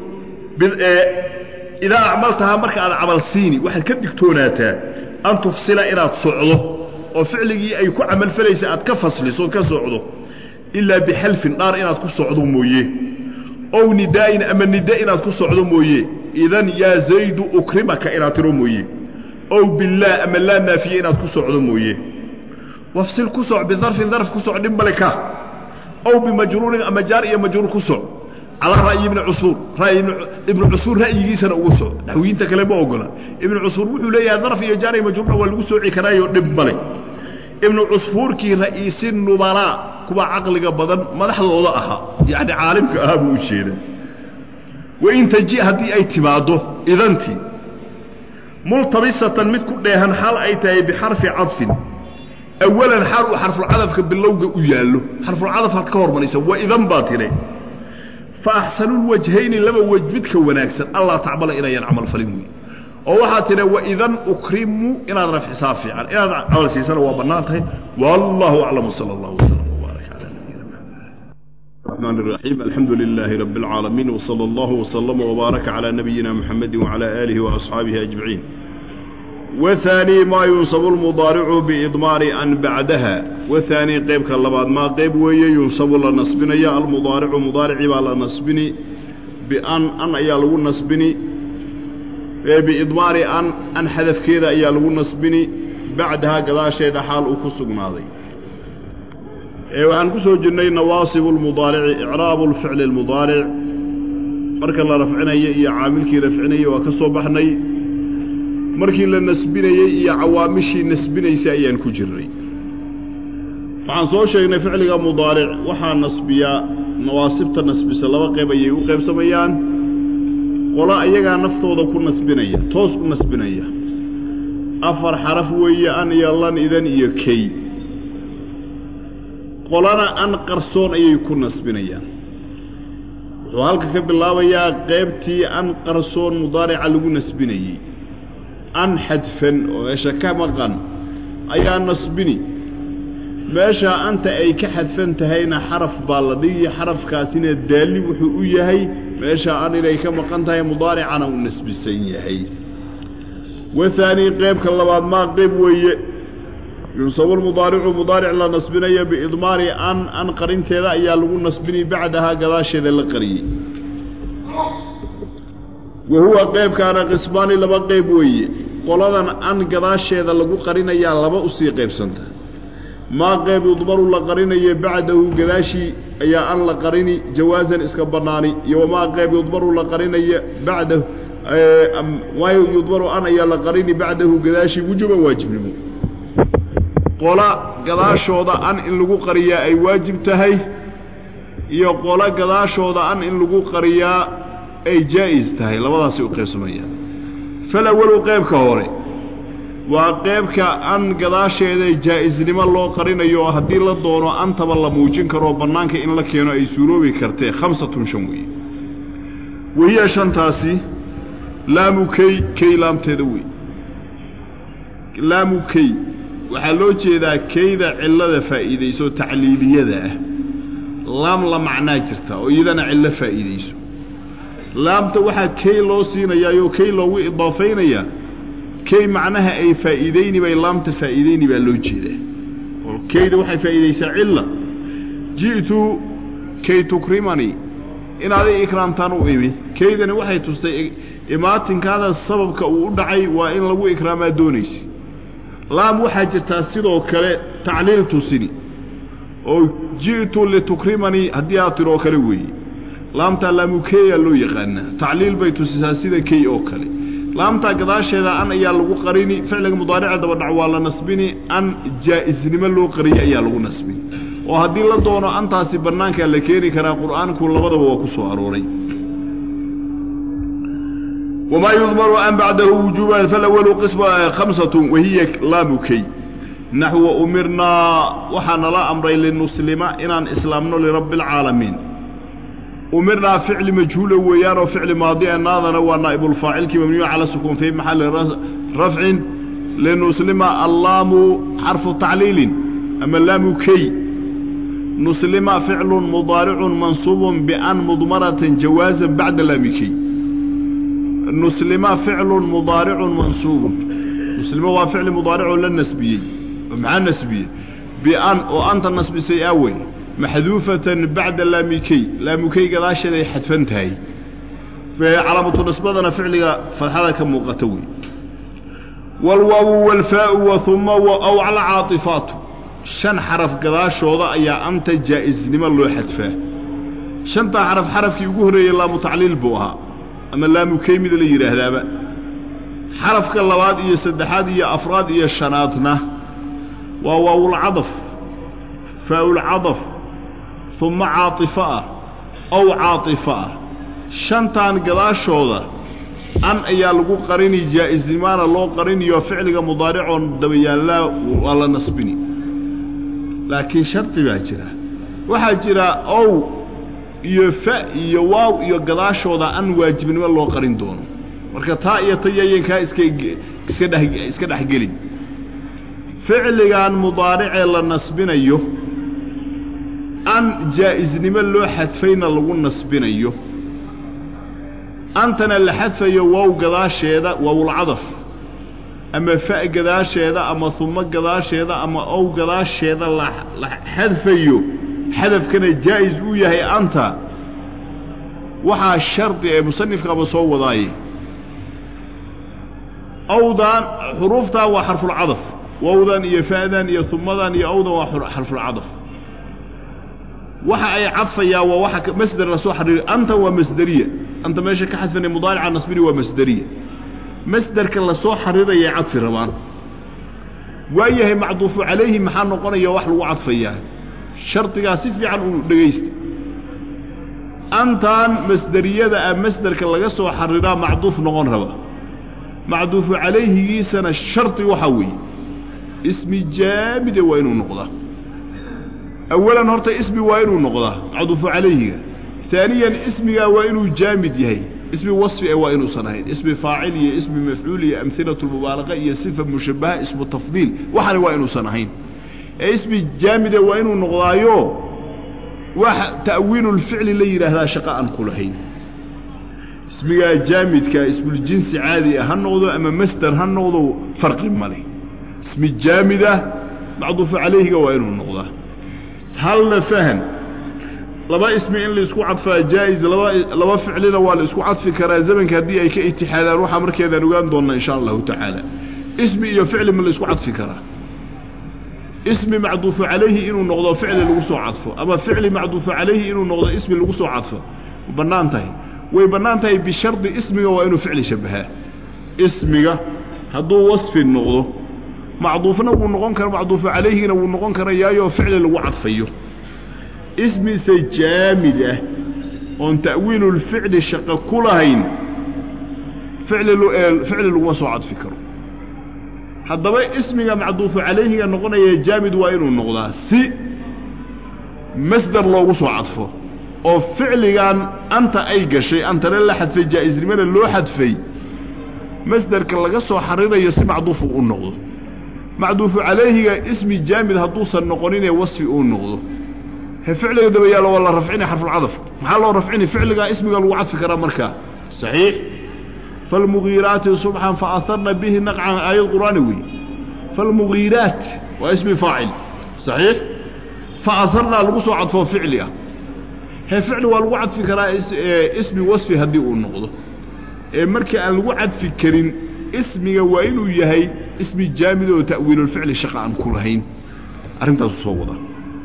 idaa acmaltahaa marka aad camal siini waxaad ka digtoonaataa an tufsila inaad socdo oo ficligii ay ku camalfalaysa aad ka fasliso ood ka socdo ilaa bixalfin dhaar inaad ku socdo mooye ow nidaa'in ama nida inaad ku socdo mooye idan yaa zaydu ukrimaka inaad tiro mooye ow billaah ama laa naafiye inaad ku socdo mooye wafsil ku soc bidarfin darf ku soc dhib male ka ow bimajruurin ama jaar iyo majruur ku soc calaa ra'yi ibni cusuur ra'yi ibnu cusuur ra'yigiisana ugu soc naxwiyiinta kale ma ogola ibnu cusuur wuxuu leeyahay darf iyo jaar iyo majruurna waa lagu sooci karaayo dhib male ibnu cusfuurkii ra'iisi nubalaa kuwa caqliga badan madaxdooda ahaa yacni caalimka ahaa buu u jeeda wain taji haddii ay timaaddo idantii multabisatan mid ku dheehan xal ay tahay bixarfi cadfin awalan xaal uu xarfulcadafka bilowga u yaallo xarfulcadafkaad ka hormaraysa waa idan baa tire fa axsanulwajhayni laba wej midka wanaagsan allah tacmala inayan camal falin wey oo waxaa tidha waidan ukrimu inaad rafcisaa fiican inaad camal siisana waa bannaan tahay wallahu aclam sala allah wslam wbaarak cala nabiyina maxamed الرحمن الرحيم الحمد لله رب العالمين وصلى الله وسلم وبارك على نبينا محمد وعلى آله وأصحابه أجمعين وثاني ما ينصب المضارع بإضمار أن بعدها وثاني قيب كاللباد ما قيب وي ينصب لنصبني يا المضارع مضارع بالا نصبني بأن أن أيالو نصبني بإضمار أن أن حذف كذا أيالو نصبني بعدها قضاء شيء حال أكسق ماضي waxaan ku soo jirnay nawaasibu lmudaarici icraabu lficli lmudaaric marka la rafcinayo iyo caamilkii rafcinayay waa ka soo baxnay markii la nasbinayey iyo cawaamishii nasbinaysay ayaan ku jirnay waxaan soo sheegnay ficliga mudaaric waxaa nasbiyaa nawaasibta nasbisa laba qayb ayay u qaybsamayaan qolo ayagaa naftooda ku nasbinaya toos u nasbinaya afar xaraf weeye an iyo lan idan iyo key qolana an qarsoon ayay ku nasbinayaan wuxuu halka ka bilaabayaa qaybtii an qarsoon mudaarica lagu nasbinayey an xadfan oo meesha ka maqan ayaa nasbini meeshaa anta ay ka xadfan tahayna xaraf baa la dhigi xarafkaasina daalli wuxuu u yahay meeshaa an inay ka maqan tahay mudaaricana uu nasbisan yahay wahaanii qaybka labaad maa qayb weeye yunsabu lmudaaricu mudaaric la nasbinayo biidmaari an an qarinteeda ayaa lagu nasbini bacdahaa gadaasheeda la qariyey wa huwa qaybkaana qismaani laba qayb weeye qoladan an gadaasheeda lagu qarinayaa laba usii qaybsanta maa qayb yudmaru la qarinayo bacdahu gadaashii ayaa an la qarini jawaasan iska bannaani iyo wamaa qayb yudmaru la qarinayo bacdahu maayo yudmaru an ayaa la qarini bacdahu gadaashii wujuban waajibnimo qola gadaashooda an in lagu qariyaa ay waajib tahay iyo qolo gadaashooda an in lagu qariyaa ay jaa'is tahay labadaasay u qaybsamayaan falawalu qaybka hore waa qaybka an gadaasheeda jaa'isnimo loo qarinayo oo haddii la doono antaba la muujin karoo bannaanka in la keeno ay suuroobi kartee khamsatun shan weeye wahiya shantaasi laamu key key laamteeda wey laamu key waxaa loo jeedaa keyda cillada faa'iidayso tacliiliyada ah laam la macnaa jirta oo iyadana cillo faa'iidayso laamta waxaa key loo siinayaayoo key loogu idaafaynayaa key macnaha ay faa'iidayni bay laamta faa'iidayni baa loo jeedaa oo keyda waxay faa'iidaysaa cilla ji'tu kay tukrimanii inaaday ikraamtaan u imi keydani waxay tustay imaatinkaada sababka uu u dhacay waa in lagu ikraamaa doonaysa laam waxaa jirtaa sidoo kale tacliil tusini oo ji'tu litukrimanii haddii aad tiroo kale weeye laamtaa laamukeeyaa loo yaqaanaa tacliil bay tusisaa sida key oo kale laamtaa gadaasheeda an ayaa lagu qarini ficliga mudaarica dabadhac waa la nasbini an jaa'isnimo loo qariyay ayaa lagu nasbini oo haddii la doono antaasi bannaankaa la keeni karaa qur'aanku labadaba waa ku soo arooray wamaa yudmaru an bacdahu wujuuban falawalu qisma khamsatun wahiya laamu key naxwa umirnaa waxaa nala amray linuslima inaan islaamno lirabbi alcaalamiin umirnaa ficli majhuula weeyaanoo ficli maadi naadana waa naa'ibulfaacilkii mamnuuc cala sukuun fii maxalli rafcin linuslima allaamu xarfu tacliilin ama laamu key nuslima ficlun mudaaricun mansuubun bian mudmaratan jawaasan bacda laami key nuslima ficlun mudaaricun mansuubun nuslima waa ficli mudaaricoo la nasbiyey oo maxaa nasbiyey bian oo anta nasbisay aawey maxduufatan bacda laamikey laamukey gadaasheeday xadfan tahay calaamatu nisbadana ficliga fadxada ka muuqata wey waalwaawu waalfaau wa uma aw cala caaifaatu shan xaraf gadaashooda ayaa anta jaa'isnimo loo xadfaa shantaa xaraf xarafkii ugu horreeyey laamu tacliil buu ahaa ama laamukey mid la yidhaahdaaba xarafka labaad iyo saddexaad iyo afraad iyo shanaadna waa waawulcadaf faa'ulcadaf uma caaطifo ah ow caaطifo ah shantan gadaashooda an ayaa lagu qarini jaa'isnimaana loo qariniyo ficliga mudaaricoon dabayaallaa waa la nasbini laakiin shardi baa jira waxaa jira ow iyo fa iyo waaw iyo gadaashooda an waajibnimo loo qarin doono marka taa iyo tayayankaa iska iska dhex iska dhexgelin ficligan mudaaricee la nasbinayo an jaa'isnimo loo xadfayna lagu nasbinayo antana la xadfayo wow gadaasheeda waawulcadaf ama fa gadaasheeda ama humo gadaasheeda ama ow gadaasheeda la xadfayo xadafkana jaa'is uu yahay anta waxaa shardi ee musanifkaaba soo wadaaye owdan xuruuftan waa xarfulcadaf wowdan iyo fa'dan iyo humadan iyo owdan waa xarfulcadaf waxa ay cadfayaa waa waxa masder la soo xariiri anta waa masderiya anta meesha ka xadfanay mudaarica nasbini waa masderiya masderka la soo xariirayay cadfi rabaan waayahay macduufu calayhi maxaa noqonaya wax lagu cadfayaa shardigaa si fiican uu dhegaysta antan masderiyada ah masderka laga soo xariiraa macduuf noqon raba macduufu calayhigiisana shardi waxaa weeye ismi jaamide waa inuu noqdaa awalan horta ismi waa inuu noqdaa macduufu calayhiga aaniyan ismigaa waa inuu jaamid yahay ismi wasfi e waa inuusan ahayn ismi faacil iyo ismi mafcuul iyo amhilatu lmubaalaqa iyo sifa mushabaha ismu tafdiil waxani waa inuusan ahayn ee ismi jaamide waa inuu noqdaayo wax ta'wiilulficli la yidhaahdaa shaqo aan ku lahayn ismigaa jaamidka ismuljinsi caadi ah ha noqdo ama masder ha noqdo farqi male ismi jaamidah macduufu calayhiga waa inuu noqdaa halna fahan laba ismi in laisku cadfaa jaa-is laba laba ficlina waa la isku cadfi karaa zamanka haddii ay ka itixaadaan waxaa markeedaan ogaan doonnaa insha allahu tacaala ismi iyo ficli ma la isku cadfi karaa ismi macduufu calayhi inuu noqdo ficli lagu soo cadfo ama ficli macduufu calayhi inuu noqdo ismi lagu soo cadfo ma bannaan tahay way bannaan tahay bishardi ismiga waa inuu ficli shabahaa ismiga hadduu wasfi noqdo macduufna wuu noqon kara macduufu calayhigina wuu noqon karayaayoo ficli lagu cadfayo ismise jaamid ah oon ta'wiilulficli shaqo ku lahayn ficli ficli laguma soo cadfi karo haddaba ismiga macduufu calayhiga noqonaya jaamid waa inuu noqdaa si masder loogu soo cadfo oo ficligan anta ay gashay antana la xadfay jaa'isnimada loo xadfay masderka laga soo xarirayo si macduufu u noqdo macduufu calayhiga ismi jaamid hadduusan noqoninee wasfi uu noqdo he ficliga daba yaalo waa la rafcina xarfulcadaf maxaa loo rafcini ficligaa ismiga lagu cadfi karaa markaa saxiix falmugiiraati subxan faaharna bihi naqcan aayad qur'aani wey falmugiiraat waa ismi faacil saxiix faaharnaa lagu soo cadfoo ficli ah he ficli waa lagu cadfi karaa ismi wasfi haddii uu noqdo ee markii aan lagu cadfi karin ismiga waa inuu yahay ismi jaamid oo ta'wiilulficli shaqa aan ku lahayn arrintaasu soo wada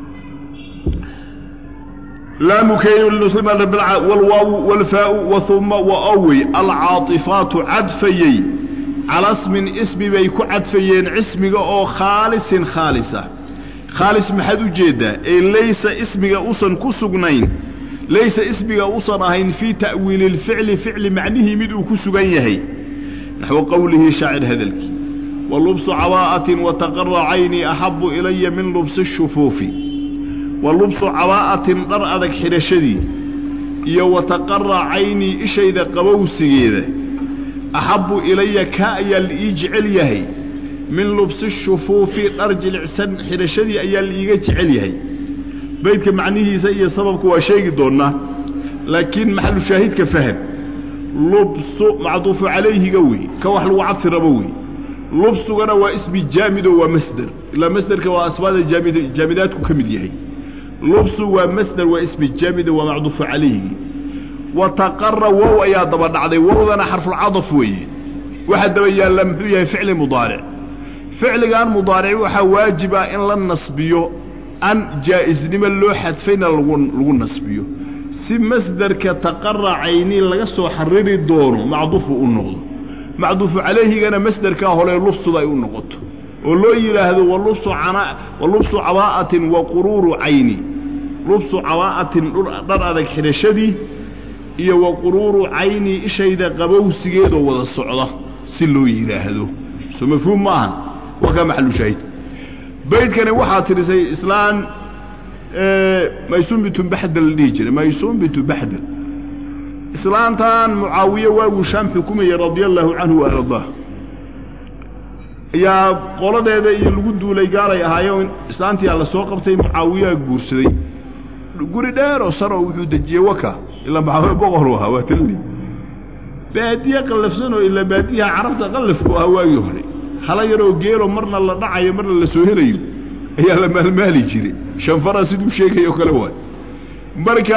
laamu kaynu linuslima wlwaawu wاlfaau wauma waawey alcaaifaatu cadfayey cala smin ismi bay ku cadfayeen cismiga oo khaalisin khaalisa khaalis maxaad u jeeddaa ee laysa ismiga usan ku sugnayn laysa ismiga usan ahayn fii ta'wiili اlficli ficli macnihii mid uu ku sugan yahay naxwu qowlihi shaacir hadalkii walubsu cabaa'atin wataqara caynii axabu ilaya min lubsi الshufuufi wa lubsu cabaa'atin dhar adag xidhashadii iyo wataqara caynii ishayda qabowsigeeda axabbu ilaya kaa ayaa la ii jecel yahay min lubsi shufuufi dhar jilicsan xidhashadii ayaa la iiga jecel yahay beydka macnihiisa iyo sababka waa sheegi doonnaa laakiin maxalu shaahidka faham lubsu macduufu calayhiga wey ka wax lagu cadfi rabo wey lubsugana waa ismi jaamido waa masder ilaa masderka waa asmaada jaamid jaamidaadku ka mid yahay lubsu waa masder waa ismi jaamida waa macduufu calayhigi wa taqara wow ayaa daba dhacday wowdana xarfulcadaf weeye waxaa daba yaalla muxuu yahay ficli mudaaric ficligan mudaaric waxaa waajiba in la nasbiyo an jaa'isnimo loo xadfayna lagu lagu nasbiyo si masderka taqara cayni laga soo xariri doono macduufu u noqdo macduufu calayhigana masderkaa hole lubsuda ay u noqoto oo loo yidhaahdo walubsu walubsu cabaa'atin wa quruuru cayni lubsu cabaa'atin dhar adag xidhashadii iyo wa quruuru cayni ishayda qabowsigeedoo wada socda si loo yidhaahdo soo mafhuum ma ahan waa kaa maxalu shaahid baydkani waxaa tirisay islaan maysuun bintu baxdel la dhihi jiray maysuun bintu baxdel islaantan mucaawiye waaguu shaam xukumayay radia allaahu canhu wa ardaah ayaa qoladeeda iyo lagu duulay gaalay ahaayeen islaantiyaa la soo qabtay mucaawiyaa guursaday guri dheer oo sar oo wuxuu dejiyey waka ilaa maxaawiye boqoru ahaa waa talli baadiye qallafsanoo ilaa baadiyaha carabta qallafku ahaa waagii hore hala yaroo geelo marna la dhacayo marna la soo helayo ayaa la maalmaali jiray shanfara siduu sheegayo kale waay marka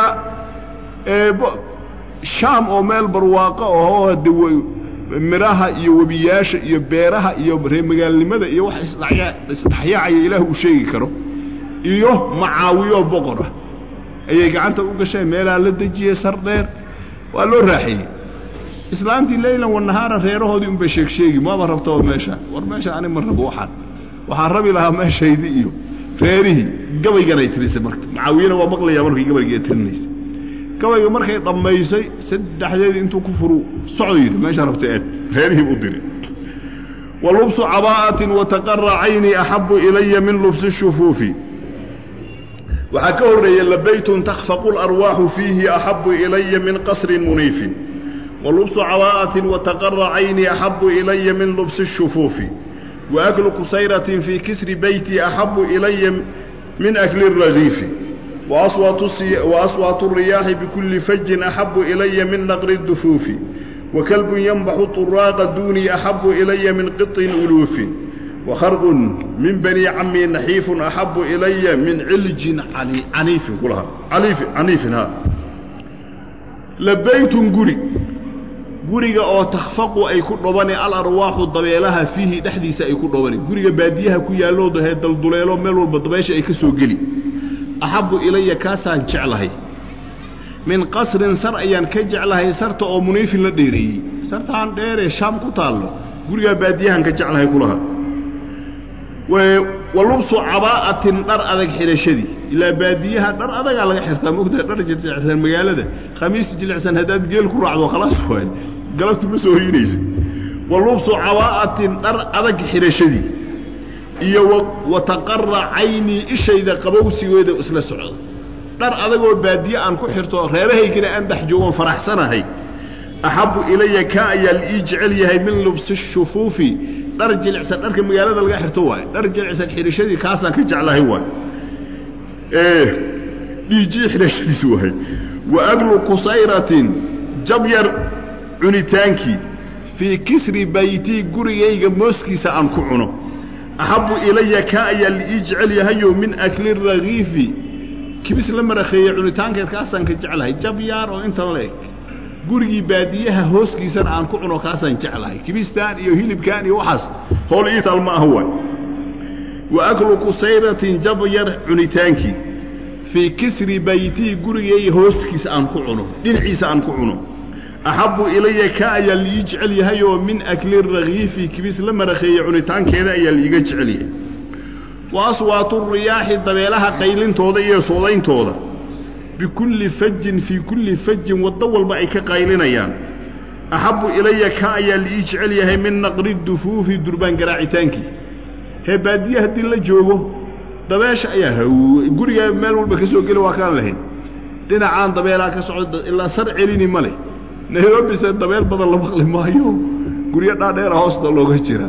shaam oo meel barwaaqo ahoo hade midhaha iyo webiyaasha iyo beeraha iyo reemagaalnimada iyo wax isdhexyaacaya ilaah uu sheegi karo iyo macaawiyo boqora ayay gacanta u gasheen meelaa la dejiyey sar dheer waa loo raaxeeyey islaantii leylan wanahaara reerahoodii unbay sheeg sheegi maaba rabtaba meesha war meesha ani ma rabo waxaan waxaan rabi lahaa meeshaydii iyo reerihii gabayganay tirisay marka mucaawiyana waa maqlayaa markay gabayga tirinaysa gabayga markay dhammaysay saddexdeedii intuu ku furu socdo yidhi meeshaa rabta eed reerihii u diri wa lubsu cabaa'atin wataqara cayni axabu ilaya min lubsi shufuufi waxaa ka horreeya labaytun takhfaqu larwaaxu fiihi axabu ilaya min qasrin muniifin wa lubsu cabaa'atin wataqara cayni axabu ilaya min lubsi shufuufi waaklu kusayratin fii kisri beyti axabu ilaya min akli ragiifi waaswaatu الriyaaxi bikulli fajin axabu ilaya min naqri الdufuufi wakalbun yanbaxu طuraaqa duunii axabu ilaya min qiطin uluufin wakharqun min bani cammi naxiifun axabu ilaya min ciljin caniifin kulaha caniifin ha labaytun guri guriga oo takhfaqu ay ku dhobani alarwaaxu dabeelaha fiihi dhexdiisa ay ku dhobani guriga baadiyaha ku yaalloo dahee dalduleelo meel walba dabeesha ay ka soo geli axabbu ilaya kaasaan jeclahay min qasrin sar ayaan ka jeclahay sarta oo muniifin la dheereeyey sartaan dheeree shaam ku taallo gurigaa baadiyahaan ka jeclahay kulaha wa lubsu cabaa'atin dhar adag xidhashadii ilaa baadiyaha dhar adagaa laga xirtaa mogtaha dhar jilicsan magaalada khamiis jilicsan haddaad geel ku raacdo khalaas waay galabti ma soo hoynaysa wa lubsu cabaa'atin dhar adag xidhashadii iyo wa taqara caynii ishayda qabowsigeeda isla socda dhar adagoo baadiye aan ku xirto reerahaygana aan dhex joogoon faraxsanahay axabbu ilaya kaa ayaa la ii jecel yahay min lubsi shufuufi dhar jilicsan dharka magaalada laga xirto waaye dhar jilicsan xidhashadii kaasaan ka jeclahay waay dhiijii xidhashadiis waay wa aglu kusayratin jabyar cunitaankii fii kisri baytii gurigayga mooskiisa aan ku cuno axabbu ilaya kaa ayaa la ii jecel yahayo min akli ragiifi kibis la marakheeye cunitaankeed kaasaan ka jeclahay jabyaar oo intan la eg gurigii baadiyaha hooskiisana aan ku cuno kaasaan jeclahay kibistaan iyo hilibkaan iyo waxaas howl iitaal ma aha waay wa aklu kusayratin jabyar cunitaankii fii kisri baytii gurigay hooskiisa aan ku cuno dhinaciisa aan ku cuno axabbu ilaya ka ayaa liii jecel yahayoo min akli ragiifi kibis la marakheeye cunitaankeeda ayaa liiga jecel yahay wa aswaatu riyaaxi dabeelaha qaylintooda iyo soodayntooda bikulli fajin fii kulli fajin waddo walba ay ka qaylinayaan axabbu ilaya ka ayaa liii jecel yahay min naqri dufuufi durbaan garaacitaankii hee baadiye haddii la joogo dabeesha ayaa gurigaa meel walba ka soo geli waa kaan lahayn dhinacaan dabeelaa ka socda ilaa sar celini ma leh nairobise dabeel badan la maqli maayo guryo dhaadheera hoosta looga jira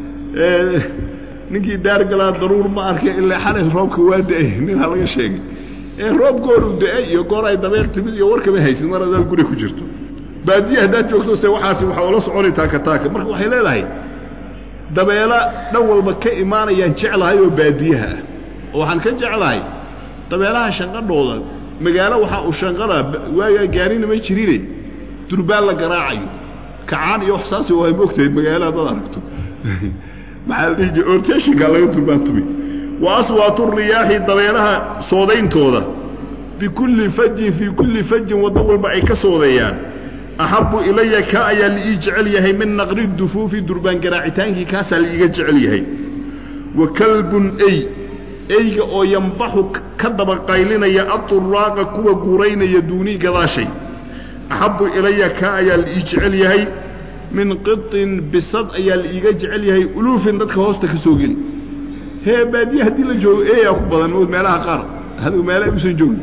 ninkii daargalaa daruur ma arkay ilaa xalay roobka waa da-ay ninaa laga sheegay ee roob gooru da-ay iyo goor ay dabeel timid iyo warkama haysid mar hadaad guri ku jirto baadiye haddaad joogto se waxaasi waxaa ula soconi taaka taaka marka waxay leedahay dabeela dhan walba ka imaanayaan jeclahay oo baadiyaha ah oo waxaan ka jeclahay dabeelaha shanqadhooda magaalo waxaa uu shanqada waagaa gaarina ma jirine durbaan la garaacayo kacaan iyo wax saasi waa moogtahay magaalo haddaad aragto maxaa la dhihi jira orteshinkaa laga durbaan tumi wa aswaatu riyaaxi dabeelaha soodayntooda bikulli fajin fii kulli fajin waddo walba ay ka soodeeyaan axabbu ilaya ka ayaa liii jecel yahay min naqri dufuufi durbaan garaacitaankii kaasaa liiga jecel yahay wa kalbun ey eyga oo yambaxu ka daba qaylinaya aturaaqa kuwa guuraynaya duunii gadaashay axabbu ilaya kaa ayaa liii jecel yahay min qiطin bisad ayaa liiga jecel yahay uluufin dadka hoosta ka soo geli hee baadiye haddii la joogo eeyaa ku badan meelaha qaar hadigu meela usan joogin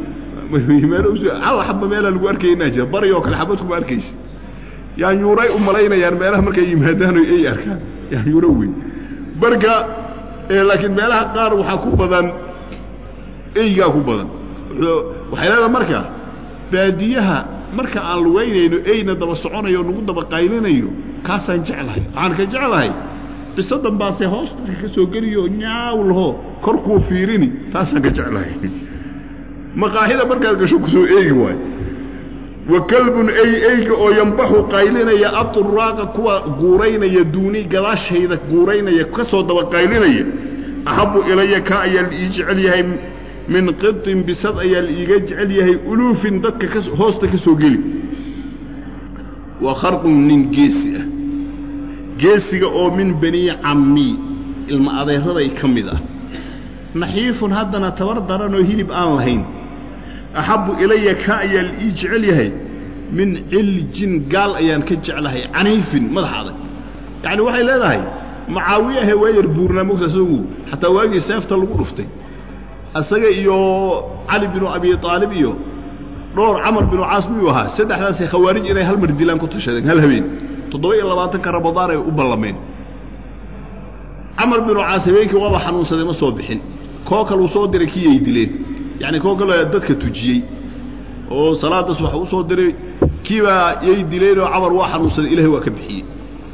hal xaba meelaa lagu arkaynaa jira bari oo kale xabad kuma arkaysa yaanyuuray u malaynayaan meelaha markay yimaadaan oy ey arkaan yaanyuuro wey marka laakiin meelaha qaar waxaa ku badan eygaa ku badan waxay leedaha marka baadiyaha marka aan lugaynayno eyna daba soconayo o nagu daba qaylinayo kaasaan jeclahay waxaan ka jeclahay bisadan baase hoos dadka ka soo geliyo nyaaw laho korkuu fiirini taasaan ka jeclahay maqaaxida markaad gasho kusoo eegi waayo wa kalbun ey eyga oo yambaxu qaylinaya aturaaqa kuwa guuraynaya duuni gadaashayda guuraynaya ka soo daba qaylinaya axabbu ilaya ka ayaa liii jecel yahay min qiطin bisad ayaa la iiga jecel yahay uluufin dadka ka hoosta ka soo geli waa kharqun nin geesi ah geesiga oo min banii cammii ilma adeeraday ka mid ah naxiifun haddana tabar daran oo hilib aan lahayn axabbu ilaya ka ayaa la ii jecel yahay min ciljin gaal ayaan ka jeclahay caniifin madax adag yacni waxay leedahay macaawiyahe waa yar buurnaa mogta isagu xataa waagii seefta lagu dhuftay isaga iyo cali binu abi aalib iyo dhowr camar binu caas miyuu ahaa saddexdaasay khawaarij inay hal mar dilaan ku tashadeen hal habeen toddoba iyo labaatanka ramadaan ay u ballameen camar binu caas habeenkii waaba xanuunsaday ma soo bixin koo kaluu soo diray kiyay dileen yacni koo kale dadka tujiyey oo salaaddaas waxa u soo diray kiibaa yay dileenoo camar waa xanuunsaday ilahay waa ka bixiyey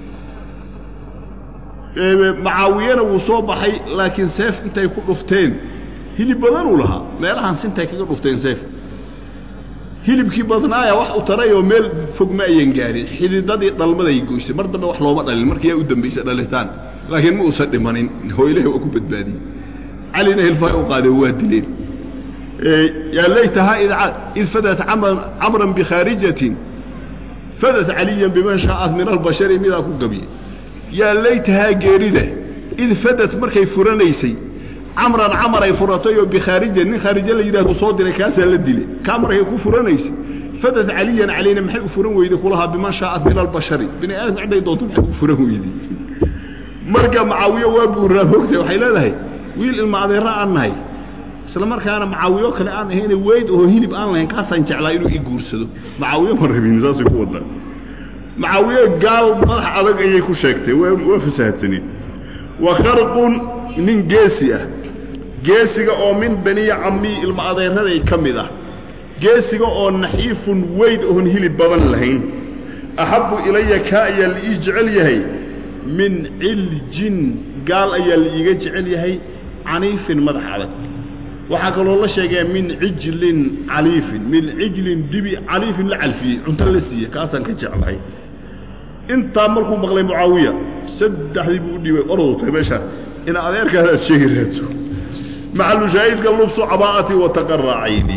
macaawiyana wuu soo baxay laakiin seef intay ku dhufteen hilib badanuu lahaa meelahaan sintay kaga dhufteen seef hilibkii badnaaya wax u tarayoo meel fog ma ayan gaarin xididadii dhalmaday goysay mar dambe wax looma dhalin markiyaa u dambaysa dhalitaan laakiin ma uusan dhimanin oo ilahay waa ku badbaadiyey calina hilfaa u qaadeen waa dileen yaa laytahaa id fadat camran bikhaarijatin fadat caliyan biman shaa'at min albashari midaa ku gabiye yaa laytahaa geerida id fadad markay furanaysay camran camar ay furatay oo bikhaarija nin khaarija la yidhahdo soo diray kaasaa la dilay kaa markay ku furanaysay fadad caliyan calayna maxay u furan weyday kulahaa biman shaa'at min albashari bini aadamka cidday doonto maxay u furan weyday marka macaawiyo waa buuraa moogtay waxay leedahay wiil ilma adeera aan nahay isla markaana macaawiyo kale aan ahayne weyd oo hilib aan lahayn kaasaan jeclaa inuu i guursado macaawiyo ma rabin saasay ku wadaa macaawiye gaal madax adag ayay ku sheegtay waa fasahadsanied wa kharqun nin geesi ah geesiga oo min banii cammii ilma adeeraday ka mid ah geesiga oo naxiifun weyd oon hilib badan lahayn axabbu ilaya kaa ayaa la ii jecel yahay min ciljin gaal ayaa la iiga jecel yahay caniifin madax adag waxaa kaloo la sheegaya min cijlin caliifin min cijlin dibi caliifin la calfiyey cunto la siiye kaasaan ka jeclahay intaa markuu maqlay mucaawiya saddexdii buu u dhiibay ordowtay meesha ina adeerkaan aad sheegi raadso maxalu shaahidka lubsu cabaa'ati wa taqaracayni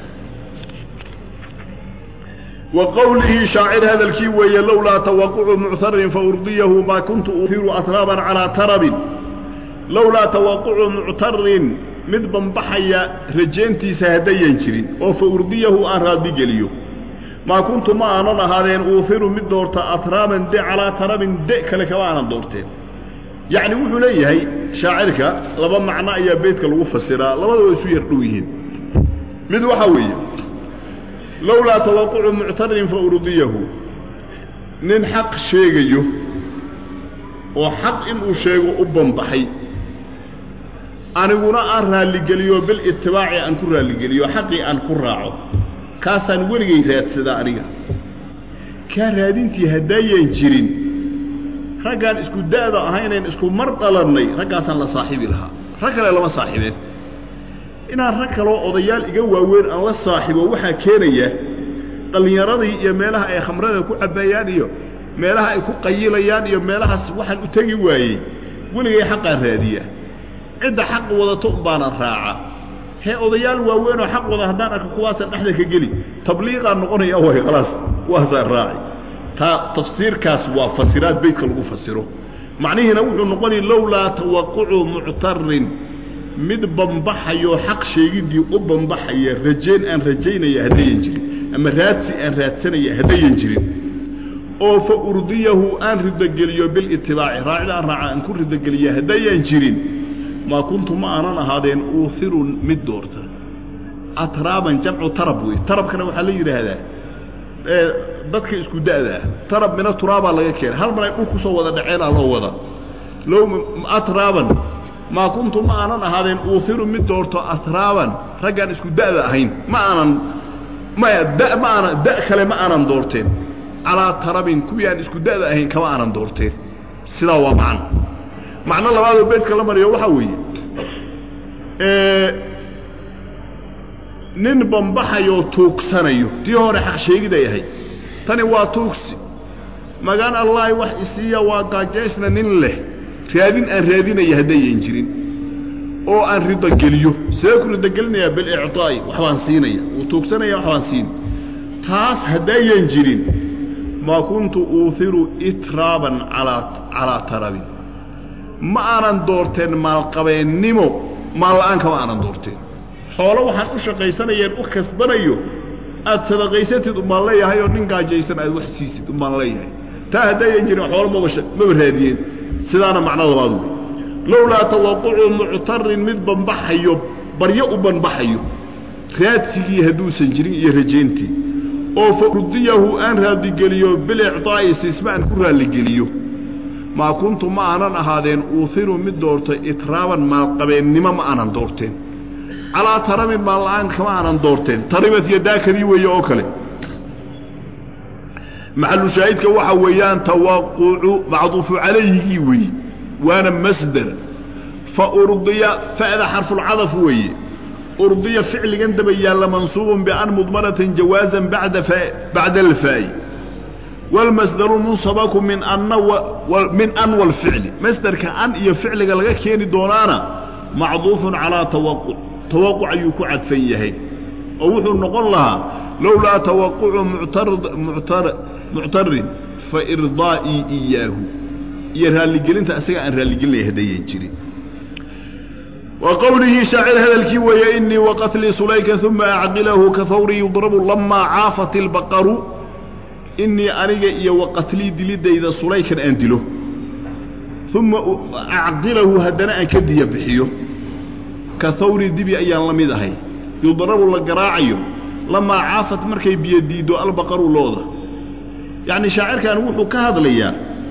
wa qowlihi shaacir hadalkii weeye lowlaa tawaqucu muctarin faurdiyahu maa kuntu uhiru atraaban calaa tarabin lowlaa tawaqucu muctarin mid banbaxaya rajayntiisa haddayan jirin oo fa urdiyahu aan raadigeliyo maa kuntu ma aanan ahaadeen uuhiru mid doorta atraaban de calaa tarabin de kale kama aanan doorteen yacni wuxuu leeyahay shaacirka laba macno ayaa beydka lagu fasiraa labada waa isu yar dhow yihiin mid waxaa weeye lowlaa tawaqucu muctarin fa urdiyahu nin xaq sheegayo oo xaq inuu sheego u banbaxay aniguna aan raalligeliyo bilitibaaci aan ku raalligeliyo xaqii aan ku raaco kaasaan weligay raadsadaa aniga kaa raadintii haddaayan jirin raggaan isku da'da ahaynayn isku mar dhalannay raggaasaan la saaxiibi lahaa rag kale lama saaxiibeen inaan rag kaloo odayaal iga waaweyn aan la saaxiibo waxaa keenaya dhallinyaradii iyo meelaha ay khamrada ku cabbayaan iyo meelaha ay ku qayilayaan iyo meelahaas waxaan u tegi waayey weligay xaqaan raadiya cidda xaq wadato umbaanan raaca hee odayaal waaweynoo xaq wada haddaan arko kuwaasaan dhexda ka geli tabliiqaan noqonaya way khalaas waasaan raaci taa tafsiirkaas waa fasiraad beydka lagu fasiro macnihiina wuxuu noqonaya lowlaa tawaqucu muctarin mid bambaxayoo xaq sheegiddii u bambaxaya rajayn aan rajaynaya haddayan jirin ama raadsi aan raadsanaya haddayan jirin oo fa urdiyahu aan ridogeliyo bilitibaaci raacida aan raaca aan ku ridogeliya haddayaan jirin maa kuntu ma aanan ahaadeen uuhiru mid doorta atraaban jamcu tarab wey tarabkana waxaa la yidhaahdaa dadka isku da'daa tarab mina turaabaa laga keenay hal mar ay dhul ku soo wada dhaceenaa loo wada low atraaban maa kuntu ma aanan ahaadeen uuhiru mid doorto atraaban raggaan isku da'da ahayn ma aanan maya da ma aanan da' kale ma aanan doorteen calaa tarabin kuwii aan isku da'da ahayn kama aanan doorteen sidaa waa macno macno labaadoo beedka la mariyo waxaa weeye nin bambaxayoo tuugsanayo tii hore xaq sheegiday ahayd tani waa tuugsi magaan allaahi wax isiiya waa gaajaysna nin leh raadin aan raadinaya haddayan jirin oo aan ridogeliyo see ku ridogelinayaa bilicطaa'i waxbaan siinaya wuu tuugsanaya waxbaan siin taas haddaayan jirin maa kuntu uuhiru itraaban alaa calaa tarabin ma aanan doorteen maalqabeennimo maal-aan kama aanan doorteen xoolo waxaan u shaqaysanayeen u kasbanayo aad sadaqaysatid umbaan leeyahay oo nin gaajaysan aad wax siisid umbaan leeyahay taa haddaayan jirin xoolo maba maba raadiyeen sidaana macno labaad wey lowlaa tawaqucu muctarin mid banbaxayo baryo u banbaxayo raadsigii hadduusan jirin iyo rajayntii oo fa urdiyahu aan raalligeliyo bilicطaa'i siisma aan ku raalligeliyo maa kuntu ma aanan ahaadeen uuhiru mid doortay itraaban maalqabeennimo ma aanan doorteen calaa tarabin maalla-aan kama aanan doorteen taribat yadaakadii weeye oo kale maxalu shaahidka waxa weeyaan tawaqucu macduufu calayhigii weeye waana masder fa urdiya fa'da xarfulcadaf weeye urdiya ficligan daba yaalla mansuubun bian mudmanatin jawaazan bada bacda alfaa'i wاlmasdaru munsabaku min anna min an wاlficli masderka an iyo ficliga laga keeni doonaana macduufun calaa tawaquc tawaquc ayuu ku cadfan yahay oo wuxuu noqon lahaa lowlaa tawaqucu muctarin fa irdaa'ii iyaahu iyo raalligelinta asaga aan raalligelinaya haddayan jirin wa qowlihii shaacir hadalkii weeye inii waqatlii sulayka uma acqilahu ka hawri yudrabu lamaa caafat ilbaqaru inii aniga iyo waqatlii dilidayda sulaykan aan dilo uma acqilahu haddana aan ka diya bixiyo ka hawri dibi ayaan la mid ahay yudrabu la garaacayo lamaa caafat markay biyo diiddo albaqaru looda yacni shaacirkan wuxuu ka hadlayaa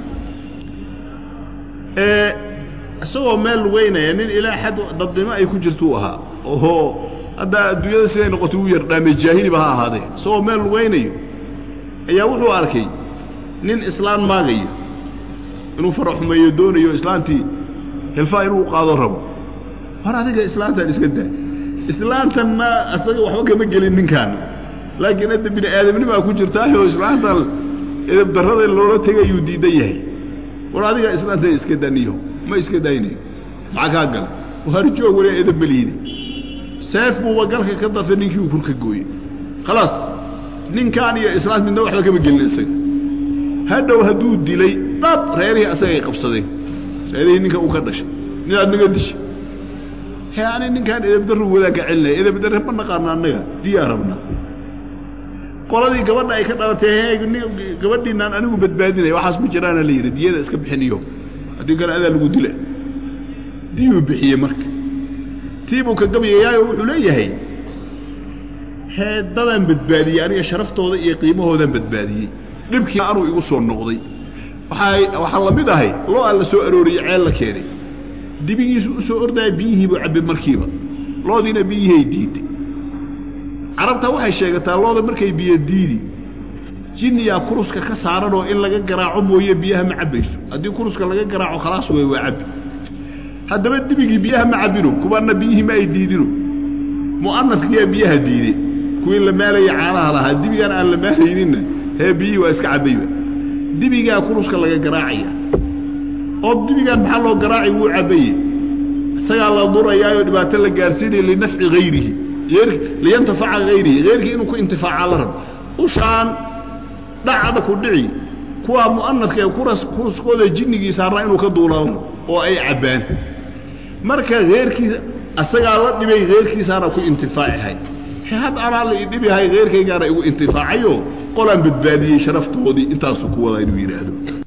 isagoo meel lugeynaya nin ilaa xad dadnimo ay ku jirtuu ahaa oho haddaa adduunyada siday noqotay uu yardhaame jaahiliba ha ahaadee isagoo meel lugaynayo ayaa wuxuu arkay nin islaan maagayo inuu faraxumeeyo doonayo islaantii hilfaa inuu qaado rabo war adiga islaantan iska daa islaantanna asaga waxba kama gelin ninkaan laakiin hadda bini aadamnimaa ku jirtaayoo islaantan edabdarrada loola tegayuu diidan yahay war adiga islaanta iska daniyo ma iska daynayo maxaa kaa gal harjoog wali edab beliide seef buuba galka ka dafe ninkii uu kurka gooyey khalaas ninkaan iyo islaant midna waxba kama gelin isaga hadhow hadduu dilay dhab reerihii asagay qabsadeen reerihii ninka uu ka dhashay ninaad naga disha he ani ninkaan edabdarru wadaan ka celinaya edabdarre ma naqaana annaga diyaa rabna qoladii gabadha ay ka dhalatay gabadhiinaan anigu badbaadinaya waxaas ma jiraana la yidhi diyada iska bixiniyo haddii kale adaa lagu dila diyuu bixiyey marka tiibuu ka gabayayaayo wuxuu leeyahay heedadaan badbaadiyey aniga sharaftooda iyo qiimahoodaan badbaadiyey dhibkii anuu igu soo noqday waaa waxaa la mid ahay loo aan la soo arooriyey ceel la keenay dibigiisu u soo ordaya biyihiibuu cabbe markiiba loodiina biyihiay diiday carabtaa waxay sheegataa looda markay biyo diidi jinniyaa kuruska ka saaranoo in laga garaaco mooye biyaha ma cabbayso haddii kuruska laga garaaco khalaas wey waa cabbi haddaba dibigii biyaha ma cabbino kuwaanna biyihii ma ay diidino mu'anafkiyaa biyaha diide kuwii la maalaya caanaha lahaa dibigaan aan la maalayninna hee biyihii waa iska cabbayba dibigaa kuruska laga garaacaya oo dibigaan maxaa loo garaacay wuu cabbaye isagaa la durayaayoo dhibaato la gaarsiinaya linafci hayrihi liyantafaca hayrihi hayrkii inuu ku intifaaca la rabo ushaan dhacda ku dhici kuwaa mu'anafka ee kuruskooda jinnigii saarnaa inuu ka duulaan oo ay cabbaan marka heyrkiisa asagaa la dhibay heyrkiisaana ku intifaacihay had anaa la idhibihay heyrkaygaana igu intifaacayoo qolaan badbaadiyey sharaftoodii intaasuu ku wadaa inuu yidhaahdo